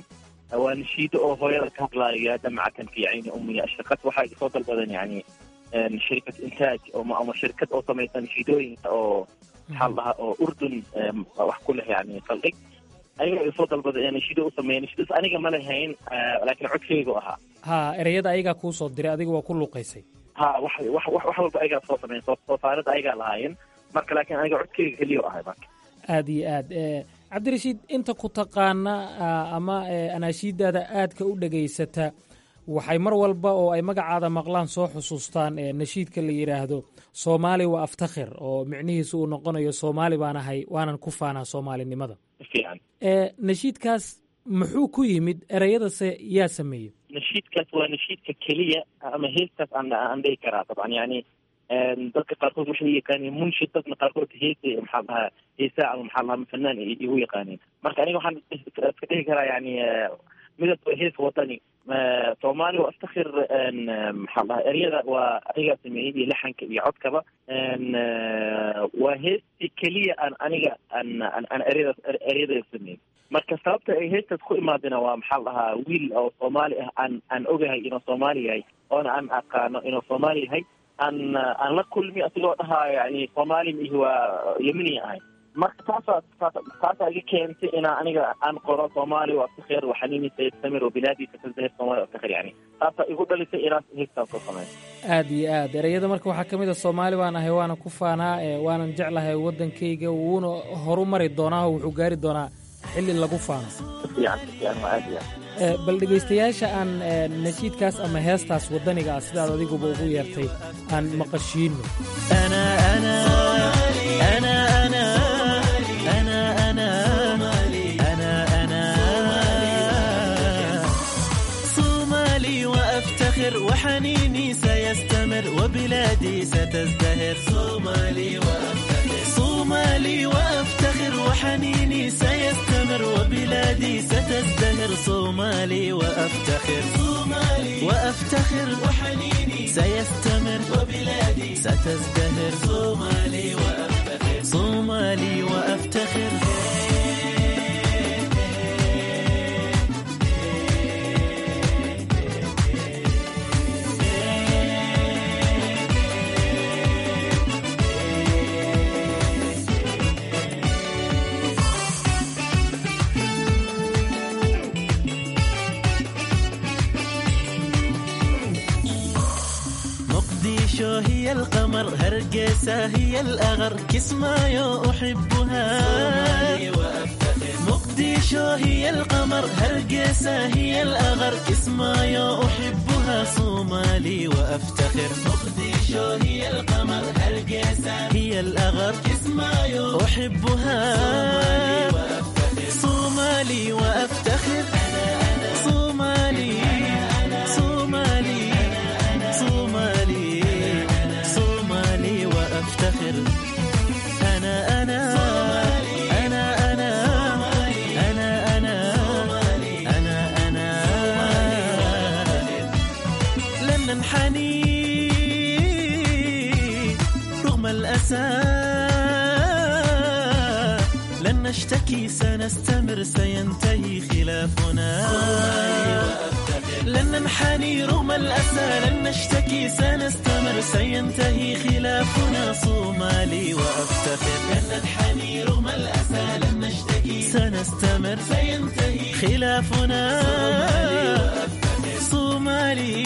waa nashiido oo hooyada ka hadlaayo yaa damaca kan fi cayni ummiya ashaqad waxaa iga soo dalbadan yani shirkad intaaj ama shirkad oo samaysa nashiidooyinka oo maxaa la dhahaa oo urdun wax ku leh yani saldhig ayaga iga soo dalbada ee nashiido u sameeya nashiidaas aniga ma lahayn laakiin codkeygu ahaa ha ereyada ayagaa kuu soo diray adiga waa ku luuqaysay ha wax wax wax wax walba ayagaa soo sameyn soo soo saarida ayagaa lahaayeen marka laakiin aniga codkeyga keliya ahay marka aada iyo aad cabdirashiid inta ku taqaana ama anaashiidaada aadka u dhegaysata waxay mar walba oo ay magacaada maqlaan soo xusuustaan nashiidka la yidhaahdo soomaali waa aftakhir oo micnihiisu uu noqonayo soomaali baan ahay waanan ku faanaa soomaalinimada nashiidkaas muxuu ku yimid ereyadase yaa sameeyey nashiidkaas waa nashiidka keliya ama heestaas aan aan dhihi karaa dabcan yani dadka qaarkood waxay yaqaaneen munshid dadna qaarkood heese maxaa dhahaa heesaa ama maxaa dhahaa fanaan igu yaqaaneen marka aniga waxaan iska dhihi karaa yani midab hees wadani soomaali waa aftakhir maxaa dhahaa eryada waa anigaa sameeyey iyo laxanka iyo codkaba waa heestii keliya aan aniga aan aan eryada eryada sameeyey marka sababta ay heestaas ku imaadina waa maxaa dhahaa wiil oo soomaali ah aan aan ogahay inuu soomaali yahay oona aan aqaano inuu soomaali yahay aan aan la kulmi asigoo dhahaa yani soomaali mihi waa yemini ahay marka taasaa taasaa iga keentay inaa aniga aan qoro soomaali waa aftakhir waxanini sayastamir wabilaadiisa tazahir soomaali aftakhir yani taasaa igu dhalisay inaan heestaan soo sameeyo aada iyo aad ereyada marka waxaa ka mid a soomaali baan ahay waana ku faanaa waanan jeclahay waddankayga wuuna horu mari doonaa oo wuxuu gaari doonaa xilli lagu faano bal dhegaystayaasha aan nashiidkaas ama heestaas waddaniga ah sidaad adiguba ugu yeertay aan maqashiino وحنيني سيستمر وبلادي ستزدهر صومالي وأفتخر صومالي وأفتخر وحنيني سيستمر وبلادي ستزدهر صومالي وأفتخر صومالي وأفتخر وحنيني سيستمر وبلادي ستزدهر صومالي وأفتخر صومالي وأفتخر هي القمر هرقيسة هي الأغر كسمايو أحبها مقديشو هي القمر هرقيسة هي الأغر كسمايو أحبها صومالي وأفتخر مقديشو هي القمر هرقيسة هي الأغر كسمايو أحبها صومالي وأفتخر صومالي صومالي صومالي صومالي وأفتخر أنا أنا أنا أنا أنا أنا أنا أنا لن ننحني رغم الأسى لن نشتكي سنستمر سينتهي خلافنا لن ننحني رغم الأسى لن نشتكي سنستمر سينتهي خلافنا صومالي وأفتخر لن ننحني رغم الأسى لن نشتكي سنستمر سينتهي خلافنا صومالي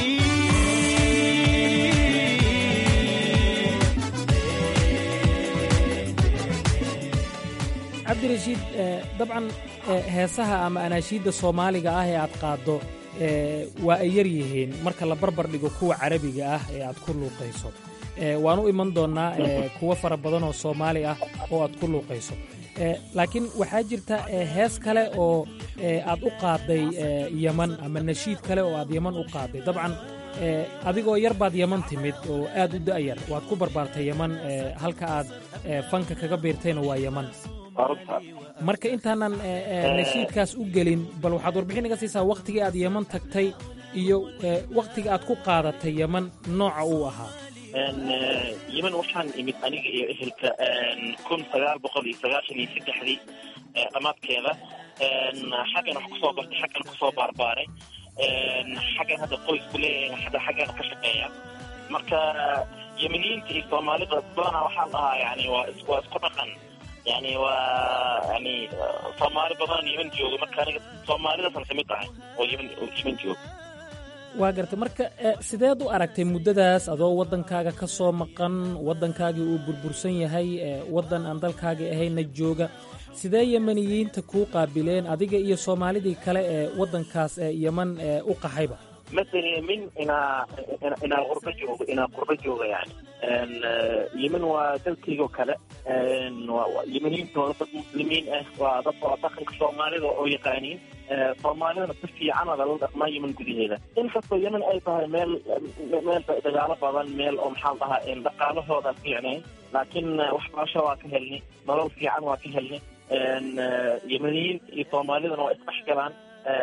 cabdirashiid dabcan heesaha ama anaashiidda soomaaliga ah ee aad qaaddo waa ay yar yihiin marka la barbar dhigo kuwa carabiga ah ee aad ku luuqayso waan u iman doonnaa kuwo fara badan oo soomaali ah oo aad ku luuqayso laakiin waxaa jirta hees kale oo aad u qaadday yeman ama nashiid kale oo aad yeman u qaadday dabcan adigoo yar baad yeman timid oo aad u da'yar waad ku barbaartay yeman halka aad fanka kaga biirtayna waa yeman marka intaanan nashiidkaas u gelin bal waxaad warbixin iga siisaa wakhtigii aad yeman tagtay iyo wakhtiga aad ku qaadatay yeman nooca uu ahaa yeman waxaan imid aniga iyo ehelka kun sagaal boqol iyo sagaashan iyo saddexdii dhammaadkeeda xaggan wax kusoo bartay xaggan kusoo baarbaaray xaggan hadda qoysku leeyahay hadda xaggan ka shaqeeya marka yemeniyiinta iyo soomaalida badanaa waxaan dhahaa yani waa is waa isku dhaqan yani waa yani soomaali badan yemen jooga marka aniga soomaalidaasaan kamid ahay oo yemen oo yemen jooga waa gartay marka sideed u aragtay muddadaas adoo waddankaaga ka soo maqan waddankaagii uu burbursan yahay waddan aan dalkaagii ahayna jooga sidee yemeniyiinta kuu qaabileen adiga iyo soomaalidii kale ee waddankaas ee yeman u qaxayba مثلا من إنا إنا غربة جوجا إنا غربة جوجا يعني إن يمن ودلتي وكلا إن يمنين تورط مسلمين إيه وضبط وطاقم كصومالي أو يقانين صومالي نتفي عنا للد ما يمن قدي هذا إن كسو يمن أي طه ميل ميل دجالة بعضن ميل أم حالها إن دقالة هذا يعني لكن وحباشة واكهلني نلو في عن واكهلني إن يمنيين صومالي ذا وإسمح كمان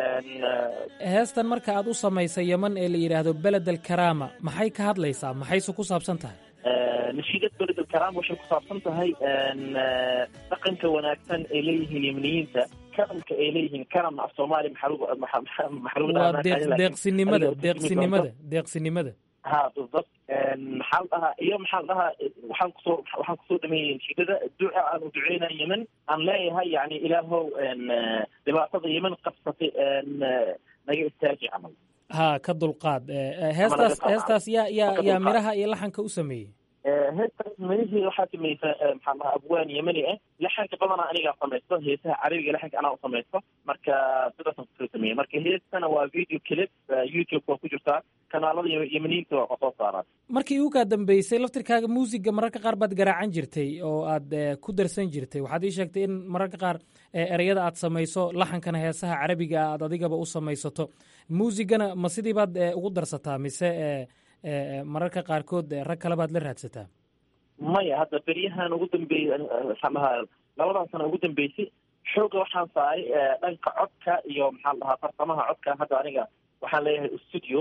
heestan marka aad u samaysay yeman ee la yidhaahdo beled alkaraama maxay ka hadlaysaa maxayse ku saabsan tahay nashiidad beled alkaraama waxay ku saabsan tahay dhaqanka wanaagsan ay leeyihiin yemeniyiinta karamka ay leeyihiin karam af soomaali waa deeqsinimada deeqsinimada deeqsinimada ha بالضبط maxaa la dhahaa iyo maxaa la dhahaa waxaan kusoo waxaan kusoo dhameeyey nasiidada duca aan u duceynaa yemen aan leeyahay yani ilaahow dhibaatada yemen qabsatay naga istaaji camal ha ka dulqaad heestaas heestaas yaa yaa yaa miraha iyo laxanka u sameeyey heestaas mirihii waxaa samaysa maxaa la dhahaa abwaan yemeni ah laxanka badanaa anigaa samaysto heesaha carabiga laxanka anaa u samaysto marka sidaasaan kusoo sameeyey marka heestana waa video clip youtube waa ku jirtaa kanaalada yemeniyiinta waa soo saaraan markii ugu kaa dambeysay laftirkaaga muusiga mararka qaar baad garaacan jirtay oo aad ku darsan jirtay waxaad ii sheegtay in mararka qaar ereyada aad samayso laxankana heesaha carabiga aad adigaba u samaysato muusigana ma sidii baad ugu darsataa mise mararka qaarkood rag kale baad la raadsataa maya hadda beryahan ugu dambeeyey maxaan dhahaa labadan sano ugu dambeysay xooga waxaan saaray dhanka codka iyo maxaa la dhahaa farsamaha codka hadda aniga waxaan leeyahay studio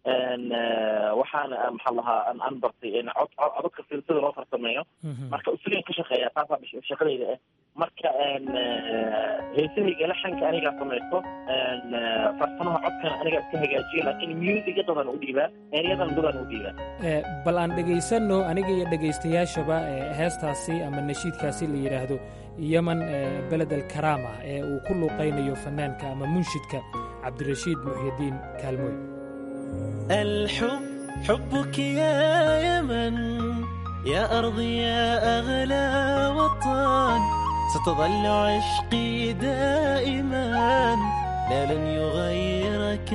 waxaana maxaa lahaa aan bartay cod codadka sida loo farsameeyo marka usuliyan ka shaqeeya taasaa shaqadayda ah marka heesahayga laxanka anigaa samaysto farsamaha codkana anigaa iska hagaajiyo laakiin musiga dadan u dhiibaa eryadan dadan u dhiibaa bal aan dhegaysanno aniga iyo dhegaystayaashaba heestaasi ama nashiidkaasi la yidhaahdo yeman beled alkaraama ee uu ku luuqaynayo fanaanka ama munshidka cabdirashiid muxyidiin kaalmooy الحب حبك يا يمن يا أرضي يا أغلى وطن ستظل عشقي دائما لا لن يغيرك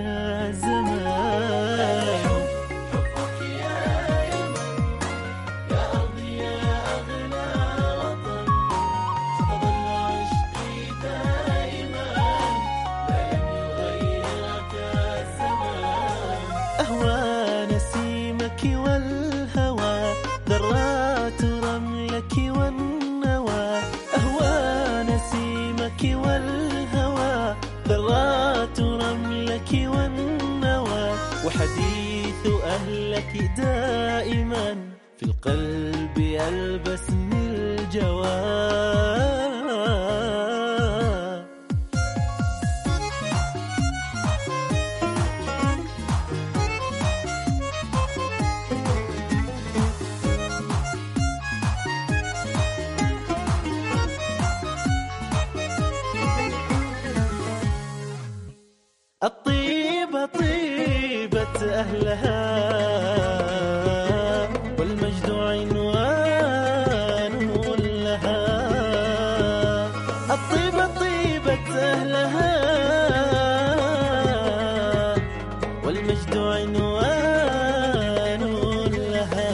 الزمان حبك يا يمن يا أرضي يا أغلى وطن ستظل عشقي دائما لا لن يغيرك الزمان أهوى نسيمك والهوى ذرات رملك والنوى أهوى نسيمك والهوى ذرات رملك والنوى وحديث أهلك دائما في القلب يلبسني الجواب الطيبة طيبة أهلها والمجد عنوان لها الطيبة طيبة أهلها والمجد عنوان لها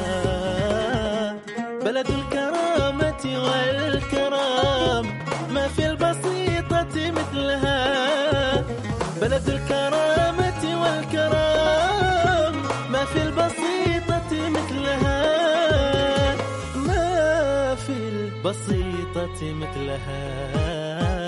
بلد الكرامة والكرام ما في البسيطة مثلها بلد الكرامة والكرام ما في البسيطة مثلها ما في البسيطة مثلها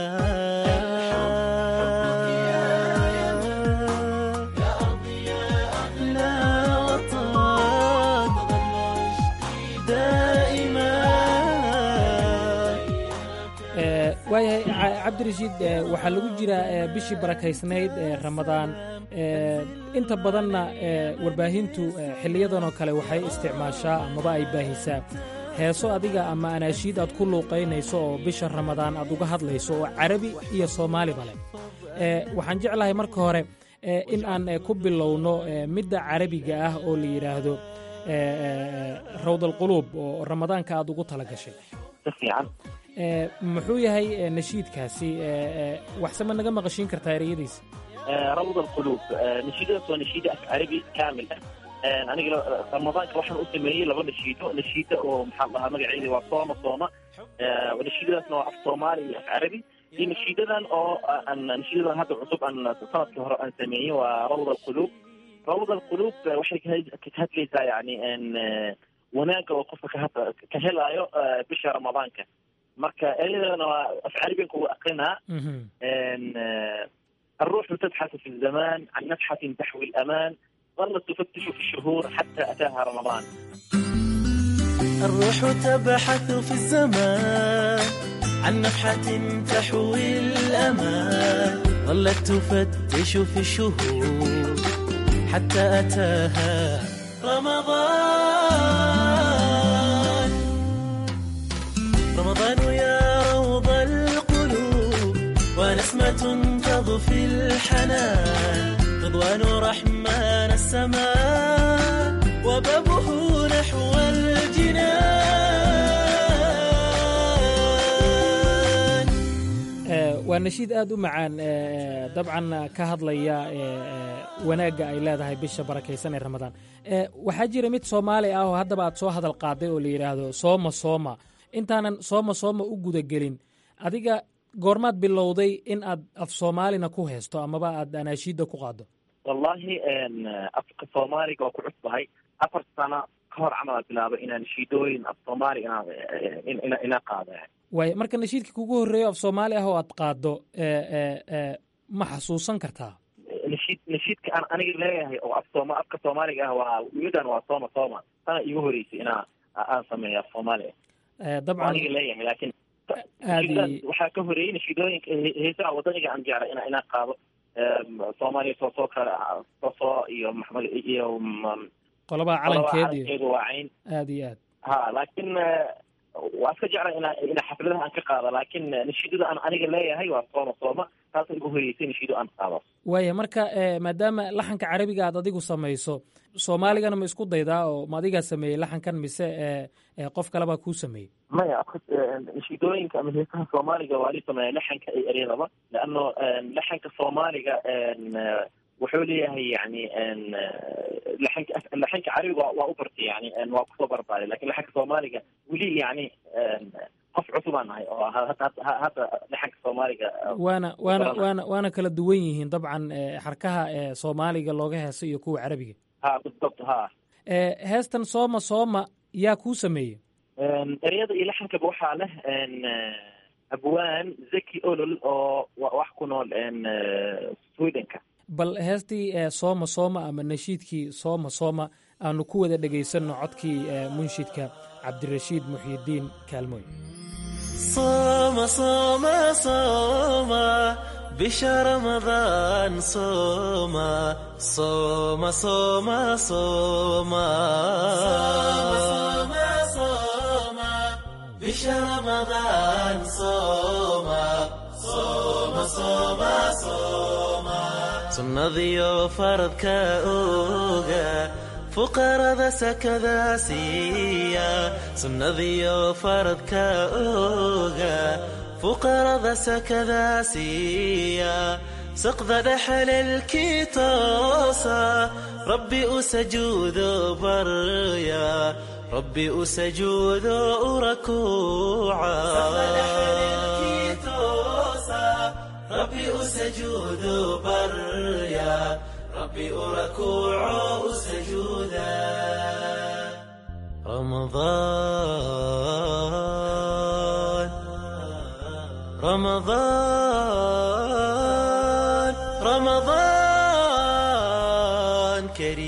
لا وطن دائما waayahay ca- cabdirashiid eh, waxaa lagu jiraa eh, bishii barakaysnayd ee ramadaan eh, inta badanna eh, warbaahintu eh, xiliyadan oo kale waxay isticmaashaa amaba ay baahisaa heeso adiga ama anaashiid aad ku luuqaynayso oo bisha ramadaan aad uga hadlayso oo carabi iyo soomaaliba leh Eh, waxaan jeclahay marka hore eh, in aan eh, ku bilowno eh, midda carabiga ah oo la yidhaahdo eh, eh, rawdalquluub oo ramadaanka aad ugu tala gashay si fiican Eh, muxuu yahay eh, nashiidkaasi eh, eh, waxse ma naga maqashiin kartaa ereyadiisa آه، روض القلوب آه، نشيدة سوى نشيدة أف عربي كامل آه، أنا قل رمضان كوحن أسميه لغة نشيدة نشيدة ومحلها مقعيدي وصومة صومة آه، ونشيدة اسمها أف صومالي أف عربي دي نشيدة أو أن نشيدة هذا عصب أن سنة كهراء أن سميه وروض القلوب روض القلوب آه، وحي كتهت لي يعني أن آه، وناك وقفة كهت كهلا بشهر رمضان كه marka eedana waa af carabiga kugu aqrinaa إن آه، الروح تبحث في الزمان عن نفحة تحوي الأمان ظلت تفتش في الشهور حتى أتاها رمضان الروح تبحث في الزمان عن نفحة تحوي الأمان ظلت تفتش في الشهور حتى أتاها رمضان رمضان يا روض القلوب ونسمة تضفي الحنان رضوان رحمن السماء وبابه نحو الجنان Eh, waa nashiid aad u macaan eh, dabcan ka hadlaya eh, eh, wanaagga ay leedahay bisha barakaysan ee ramadaan Eh, waxaa jira mid soomaali ah oo haddaba aad soo hadal qaaday oo la yidhaahdo sooma sooma intaanan sooma sooma u gudagelin adiga goormaad bilowday in aad af soomaalina ku haysto amaba aad anaashiidda ku qaaddo والله إن أفك الصومالي كو كعب هاي أفر سنة كهر عمل بلابة إن نشيدوين الصومالي إن إن إن إن قاعدة waay marka nashiidkii kugu horreeyo af soomaali ah oo aad qaaddo eh, eh, eh, ma xasuusan kartaa نشيد نشيد كأنا أنا قلت لها أو الصوما أفك الصومالي قهوة ويدان وصوما صوما أنا يهوري أنا أسمي الصومالي Eh, أنا dabcan قلت لها لكن aadi waxaa ka horeeyey nashidooyinka heesaha wadaniga aan jeclay ina inaa qaado soomaaliya soo soo kale soso iyo maxmed iyo mm, qolabaha qolaba calankeed iyo calankeedu waa cayn aad iyo aad ha laakiin eh, waa iska jeclay ina ina xafladaha aan ka qaado laakiin nashiidada aan aniga leeyahay waa sooma sooma taasa igu horeysay nashiido aan qaado waaya marka eh, maadaama laxanka carabiga aad adigu samayso soomaaligana ma isku daydaa oo ma adigaa sameeyey laxankan mise eh, eh, qof kalebaa kuu sameeyey maya nashiidooyinka ama heesaha soomaaliga waa li sameeya laxanka iyo eryadaba leano laxanka soomaaliga eh, wuxuu leeyahay yani laxanka laxanka carabiga waa- waa u bartay yani waa kusoo barbaaray lakin laxanka soomaaliga weli yani qof cusub aan nahay oo hadda hadda- hadda laxanka soomaaliga waana waana garanaya. waana waana kala duwan yihiin dabcan eh, xarkaha eh, soomaaliga looga heeso iyo kuwa carabiga ha بالضبط ha Eh, heestan sooma sooma yaa kuu sameeyey eryada iyo laxankaba waxaa leh n abwaan zaki olol oo wa- wax ku nool n swedenka bal heestii eh, sooma sooma ama nashiidkii sooma sooma aanu ku wada dhegaysanno codkii eh, munshidka cabdirashiid muxyidiin kaalmooy صوم صوم صوم بشهر رمضان صوم صوم صوم صوم صوم صوم بشهر رمضان صوم صوم صوم صوم sunnadiyo faradka oga fuqarada sakada siiya sunnadiyo faradka oga fuqarada sakada siiya saqda dhexalelkii toosa rabbi u sajuudo barya rabbi u sajuudo u rakuuca ربي أسجود بريا ربي أركوع سجودا رمضان رمضان رمضان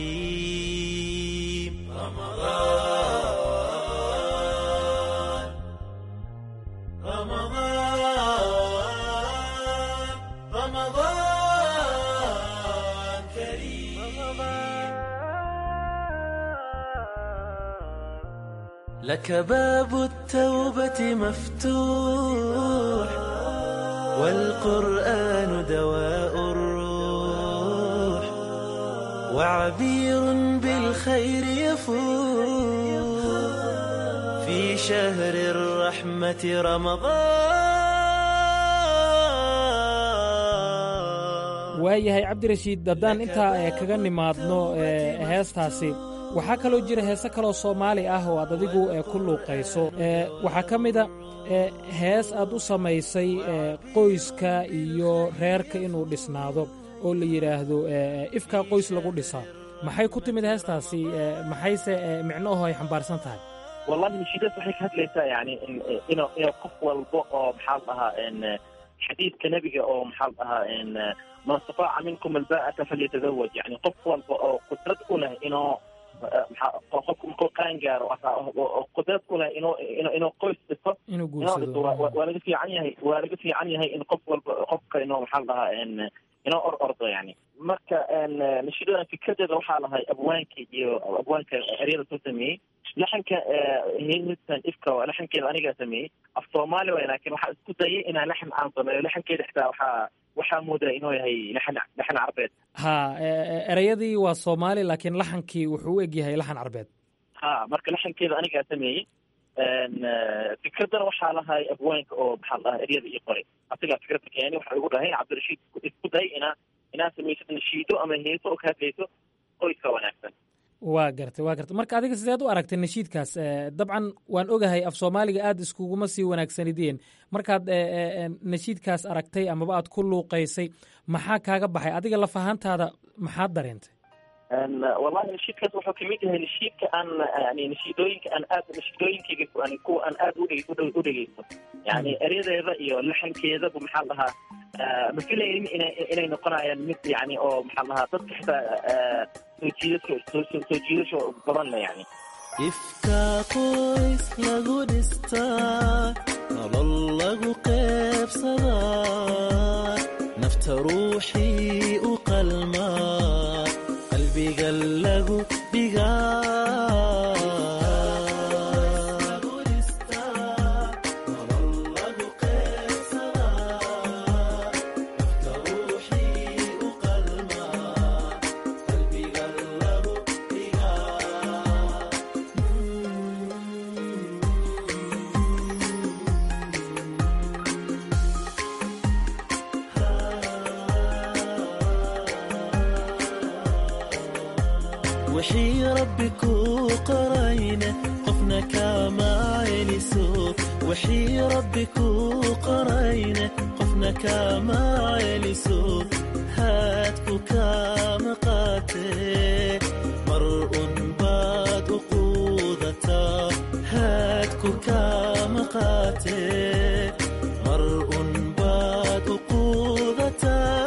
كريم رمضان رمضان لك باب التوبة مفتوح والقرآن دواء الروح وعبير بالخير يفوح في شهر الرحمة رمضان waayahay cabdirashiid haddaan intaa eh, kaga nimaadno eh, heestaasi waxaa kaloo jira heese kaloo soomaali ah oo aad adigu eh, ku luuqayso Eh, waxaa ka mida eh, hees aad u samaysay eh, qoyska iyo reerka inuu dhisnaado oo la yidhaahdo eh, ifkaa qoys lagu dhisaa maxay ku timid heestaasi eh, maxayse eh, micnoho ay xambaarsan tahay wallahi nashiidaas waxay ka hadlaysaa yani in inuu inuu qof walba oo maxaa la dhahaa in xadiidka nebiga oo maxaa la dhahaa in man istataaca minkum alba'ata falyatazawaj yani qof walba oo qudrad u leh inuu maxaa qofku markuu qaan gaaro oo qudrad u leh inuu inuu inuu qoys dhisto inuu inuu dhisto waa guursado waa laga fiican yahay waa laga fiican yahay in qof walba qofka inuu maxaa la dhahaa in inuu or ordo yani marka nashiidadan fikradeeda waxaa lahay abwaanka iyo abwaanka eryada soo sameeyey laxanka htan ifka laxankeeda anigaa sameeyey af soomaali way laakiin waxaa isku dayay inaan laxan aan sameeyo laxankeeda xitaa waxaa waxaa moodaa inuu yahay laxan laxan carbeed ha eh, eh, erayadii waa soomaali laakiin laxankii wuxuu u eg yahay laxan carbeed ha marka laxankeeda anigaa sameeyey fikradana waxaa lahay abwaanka oo maxaa la dhahaa eryada ii qoray asigaa fikradda keeni waxaa igu dhahay cabdirashiid isku day inaa inaa samaysid nashiido ama heeso oo ka hadlayso qoyska wanaagsan waa gartay waa gartay marka adiga sideed u aragtay nashiidkaas Eh, dabcan waan ogahay af soomaaliga aad iskuguma sii wanaagsanideen markaad eh, eh, eh, nashiidkaas aragtay amaba aad ku luuqaysay maxaa kaaga baxay adiga laf ahaantaada maxaad dareentay Een, wallahi nashiidkaas wuxuu kamid yahay nashiidka aan yani nashiidooyinka aan aad nashiidooyinkayga yani kuwa aan aad u dhege- u dhege- u dhegeysto yani eryadeeda iyo laxankeedaba maxaa la dhahaa ah, ma filaynin inay inay noqonayaan mid yani oo maxaa la dhahaa dadka xitaa ah, soo jiidasho soo soo soo jiidasho badan le yani ifkaa qoys lagu dhistaa nolol lagu qeybsadaa nafta ruuxii u qalmaa qalbiga lagu dhigaa wixii rabbi kuu qorayna qofna kama celiso wixii rabbi kuu qorayna qofna kama celiso haadku kama qaatee mar un baad u quudataa haadku kama qaatee mar un baad u quudataa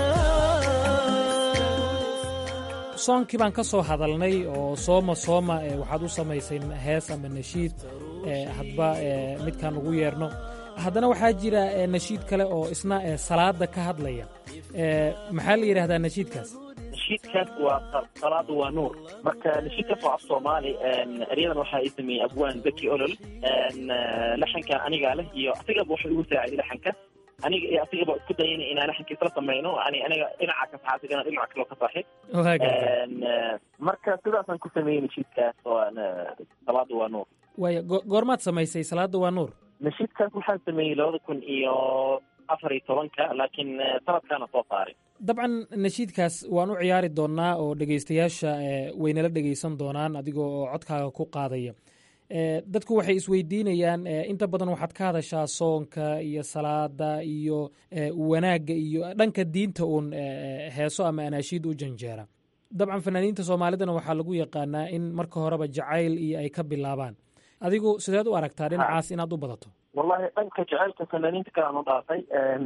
soonkii baan ka soo hadalnay oo sooma sooma eh, waxaad u samaysay hees ama nashiid eh, hadba eh, midkaan ugu yeerno haddana waxaa jira eh, nashiid kale oo isna eh, salaada ka hadlaya Eh, maxaa la yidhaahdaa nashiidkaas nashiidkaas waa sa- salaadu waa nuur marka nashiidkaas waa af soomaali een, eryadan waxaa ii sameeyey abwaan beki olol een, eh, laxankan anigaa leh iyo asigaba waxa igu saaciday laxanka aniga iyo asigaba isku dayana inaan laxanka isla samayno yani aniga dhinaca ka saxa asigana dhinaca kaloo ka saxi Waa gartay. Een, eh, marka sidaasaan ku sameeyey nashiidkaas oo aan, eh, salaadu waa nuur waaya go- goormaad samaysay salaada waa nuur nashiidkaas waxaan sameeyey labada kun iyo afar iyo tobanka laakiin eh, sanadkaana soo saaray dabcan nashiidkaas waan u ciyaari doonnaa oo dhegaystayaasha eh, waynala dhegaysan doonaan adigoo oo codkaaga ku qaadaya Eh, dadku waxay isweydiinayaan eh, inta badan waxaad ka hadashaa soonka iyo salaada iyo eh, wanaagga iyo dhanka diinta uun eh, heeso ama anaashiid u janjeera dabcan fanaaniinta soomaalidana waxaa lagu yaqaanaa in marka horeba jacayl iyo ay ka bilaabaan adigu sideed u aragtaa dhinacaas inaad u badato wallahi dhanka jacaylka fanaaniinta kale aan u dhaafay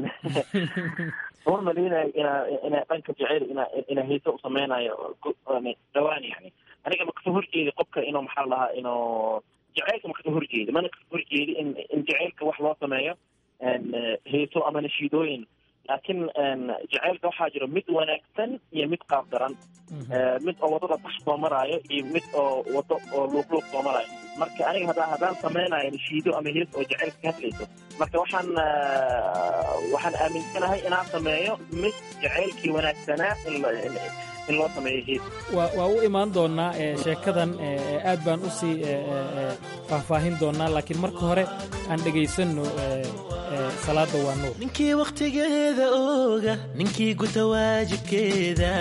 uma maleynayo inaa inaa dhanka jacayl ina ina heese u sameynayo gu- dhawaan yani aniga ma kasoo horjeedi qofka inuu maxaa la dhahaa inuu jacaylka ma kasoo horjeedi mana kasoo horjeedi in in jacaylka wax loo sameeyo een, eh, heeso ama nashiidooyin laakiin jaceylka waxaa jiro mid wanaagsan iyo mid qaab daran mid oo wadada bax soo maraayo iyo mid oo wado oo luuqluuq soo maraayo marka aniga hadda haddaan samaynayo nashiido ama hees oo jaceylka ka hadlayso marka waxaan waxaan aaminsanahay inaan sameeyo mid jaceylkii wanaagsanaa in in loo sameeyo hees waa waa u imaan doonnaa sheekadan aad baan u sii faahfaahin doonnaa laakiin marka hore aan dhegaysanno salaada waa nuur ninkii wakhtigeeda ooga ninkii guta waajibkeeda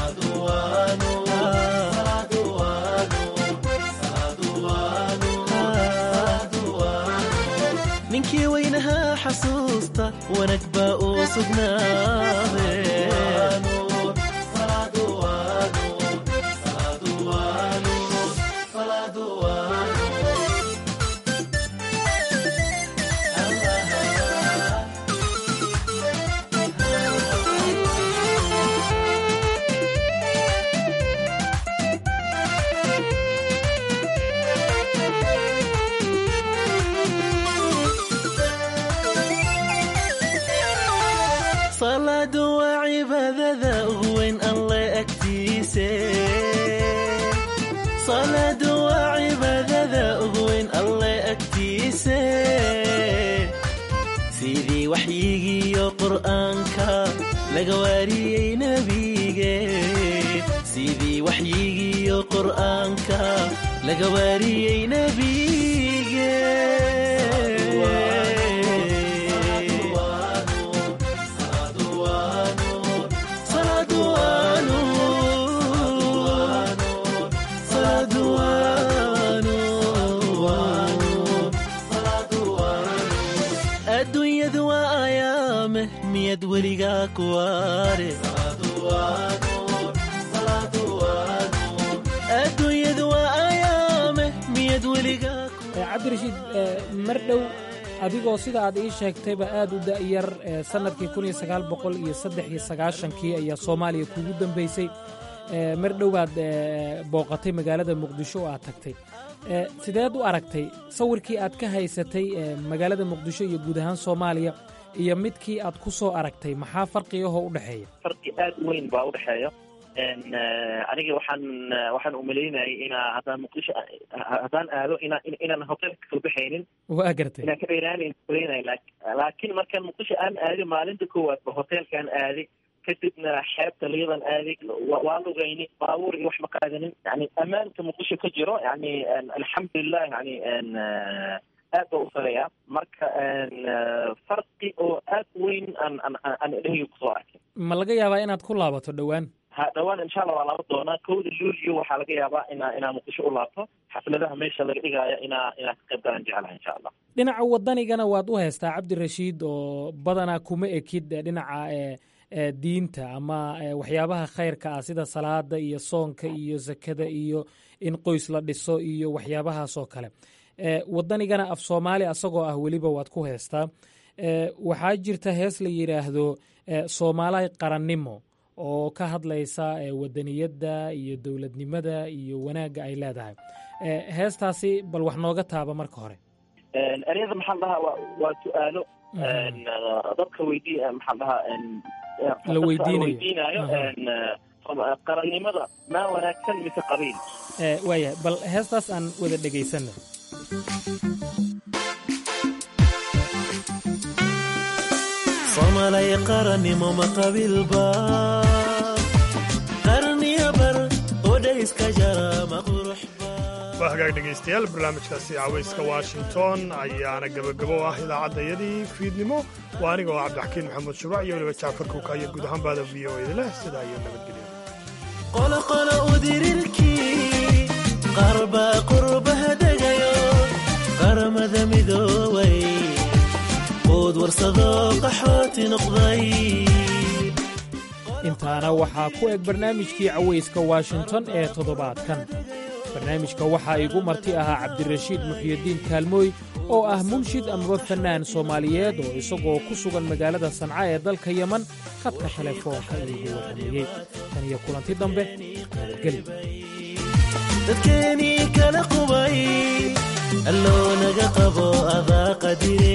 ninkii weynahaa xasuusta wanag baa uu sugnaade salaadu waa cibaadada ugu weyn alle agtiise salaadu waa cibaadada ugu weyn alle agtiise sidii waxyigiiyo qur'aanka laga waariyey nebige sidii waxyigiiyo qur'aanka laga waariyey nebige adduunyadu waa ayaame miyad weligaa kuwaare adduunyadu waa ayaame miyad weligaa cabdirashiid mar dhow adigoo sida aad ii sheegtayba aad u da'yar sannadkii kun iyo sagaal boqol iyo saddex iyo sagaashankii ayaa soomaaliya kuugu dambaysay mar dhowaad booqatay magaalada muqdisho oo aad tagtay sideed u aragtay sawirkii aad ka haysatay magaalada muqdisho iyo guud ahaan soomaaliya iyo midkii aad ku soo aragtay maxaa farqiyahoo u dhexeeya farqi aad weyn baa u dhexeeya aniga waxaan waxaan umalaynayay inaa haddaan muqdisho haddaan aado ina inaan hotelka kasoo baxaynin waa gartay inaan ka dheeraanayn umalaynay laakiin markaan muqdisho aan aaday maalinta koowaad ba hotelkaan aaday kadibna xeebta liyadan aaday waa lugayni baabuur iyo wax ma qaadanin yani ammaanka muqdisho ka jiro yani alxamdulilah yani aad baa u sareeya marka farqi oo aad weyn aan aan dhehyo kusoo arkay ma laga yaabaa inaad ku laabato dhowaan ha dhowaan insha allah waa laaba doonaa kowda luulyo waxaa laga yaabaa inaa inaa muqdisho u laabto xafladaha meesha laga dhigaayo inaa inaa ka qayb galaan jeclaha insha allah dhinaca wadanigana waad u haystaa cabdirashiid oo badanaa kuma ekid dhinaca diinta ama waxyaabaha khayrka ah sida salaada iyo soonka iyo sakada iyo in qoys la dhiso iyo waxyaabahaasoo kale wadanigana af soomaali asagoo ah weliba waad ku heystaa waxaa jirta hees la yidhaahdo soomaali qarannimo oo ka hadlaysa wadaniyadda iyo dowladnimada iyo wanaagga ay leedahay heestaasi bal wax nooga taaba marka hore ereyada maxaan dhahaa waa su-aalo dadka weydii maxaan dhahaa la weydiinayo weydiinayo qarannimada maa wanaagsan mise qabiil waayahay bal heestaas aan wada dhegaysanno somalay qarannimo ma qabiilba qarniya bar odhayska jara ma qurux waa hagaag dhegaystayaal barnaamijkaasi cawayska washington ayaana gebagabo ah idaacaddayadii fiidnimo waa aniga oo cabdixakiin maxamed shuruuc iyo weliba jacfar kuuka iyo guud ahaan baada v o eda leh sidaa iyo nabadgelyo qoloqolo udirirkii qaar baa qurbaha degayo qaramada midoobay quud warsadoo qaxooti noqday intaana waxaa ku eg barnaamijkii cawayska washington ee toddobaadkan barnaamijka waxaa igu marti ahaa cabdirashiid muxyidiin kaalmooy oo ah munshid amaba fannaan soomaaliyeed oo isagoo ku sugan magaalada sanca ee dalka yeman khadka telefoonka iigu warrameeyey tan iyo kulanti dambe nabadgeli dadkeenii kala qubay alloo naga qabo adaa qadire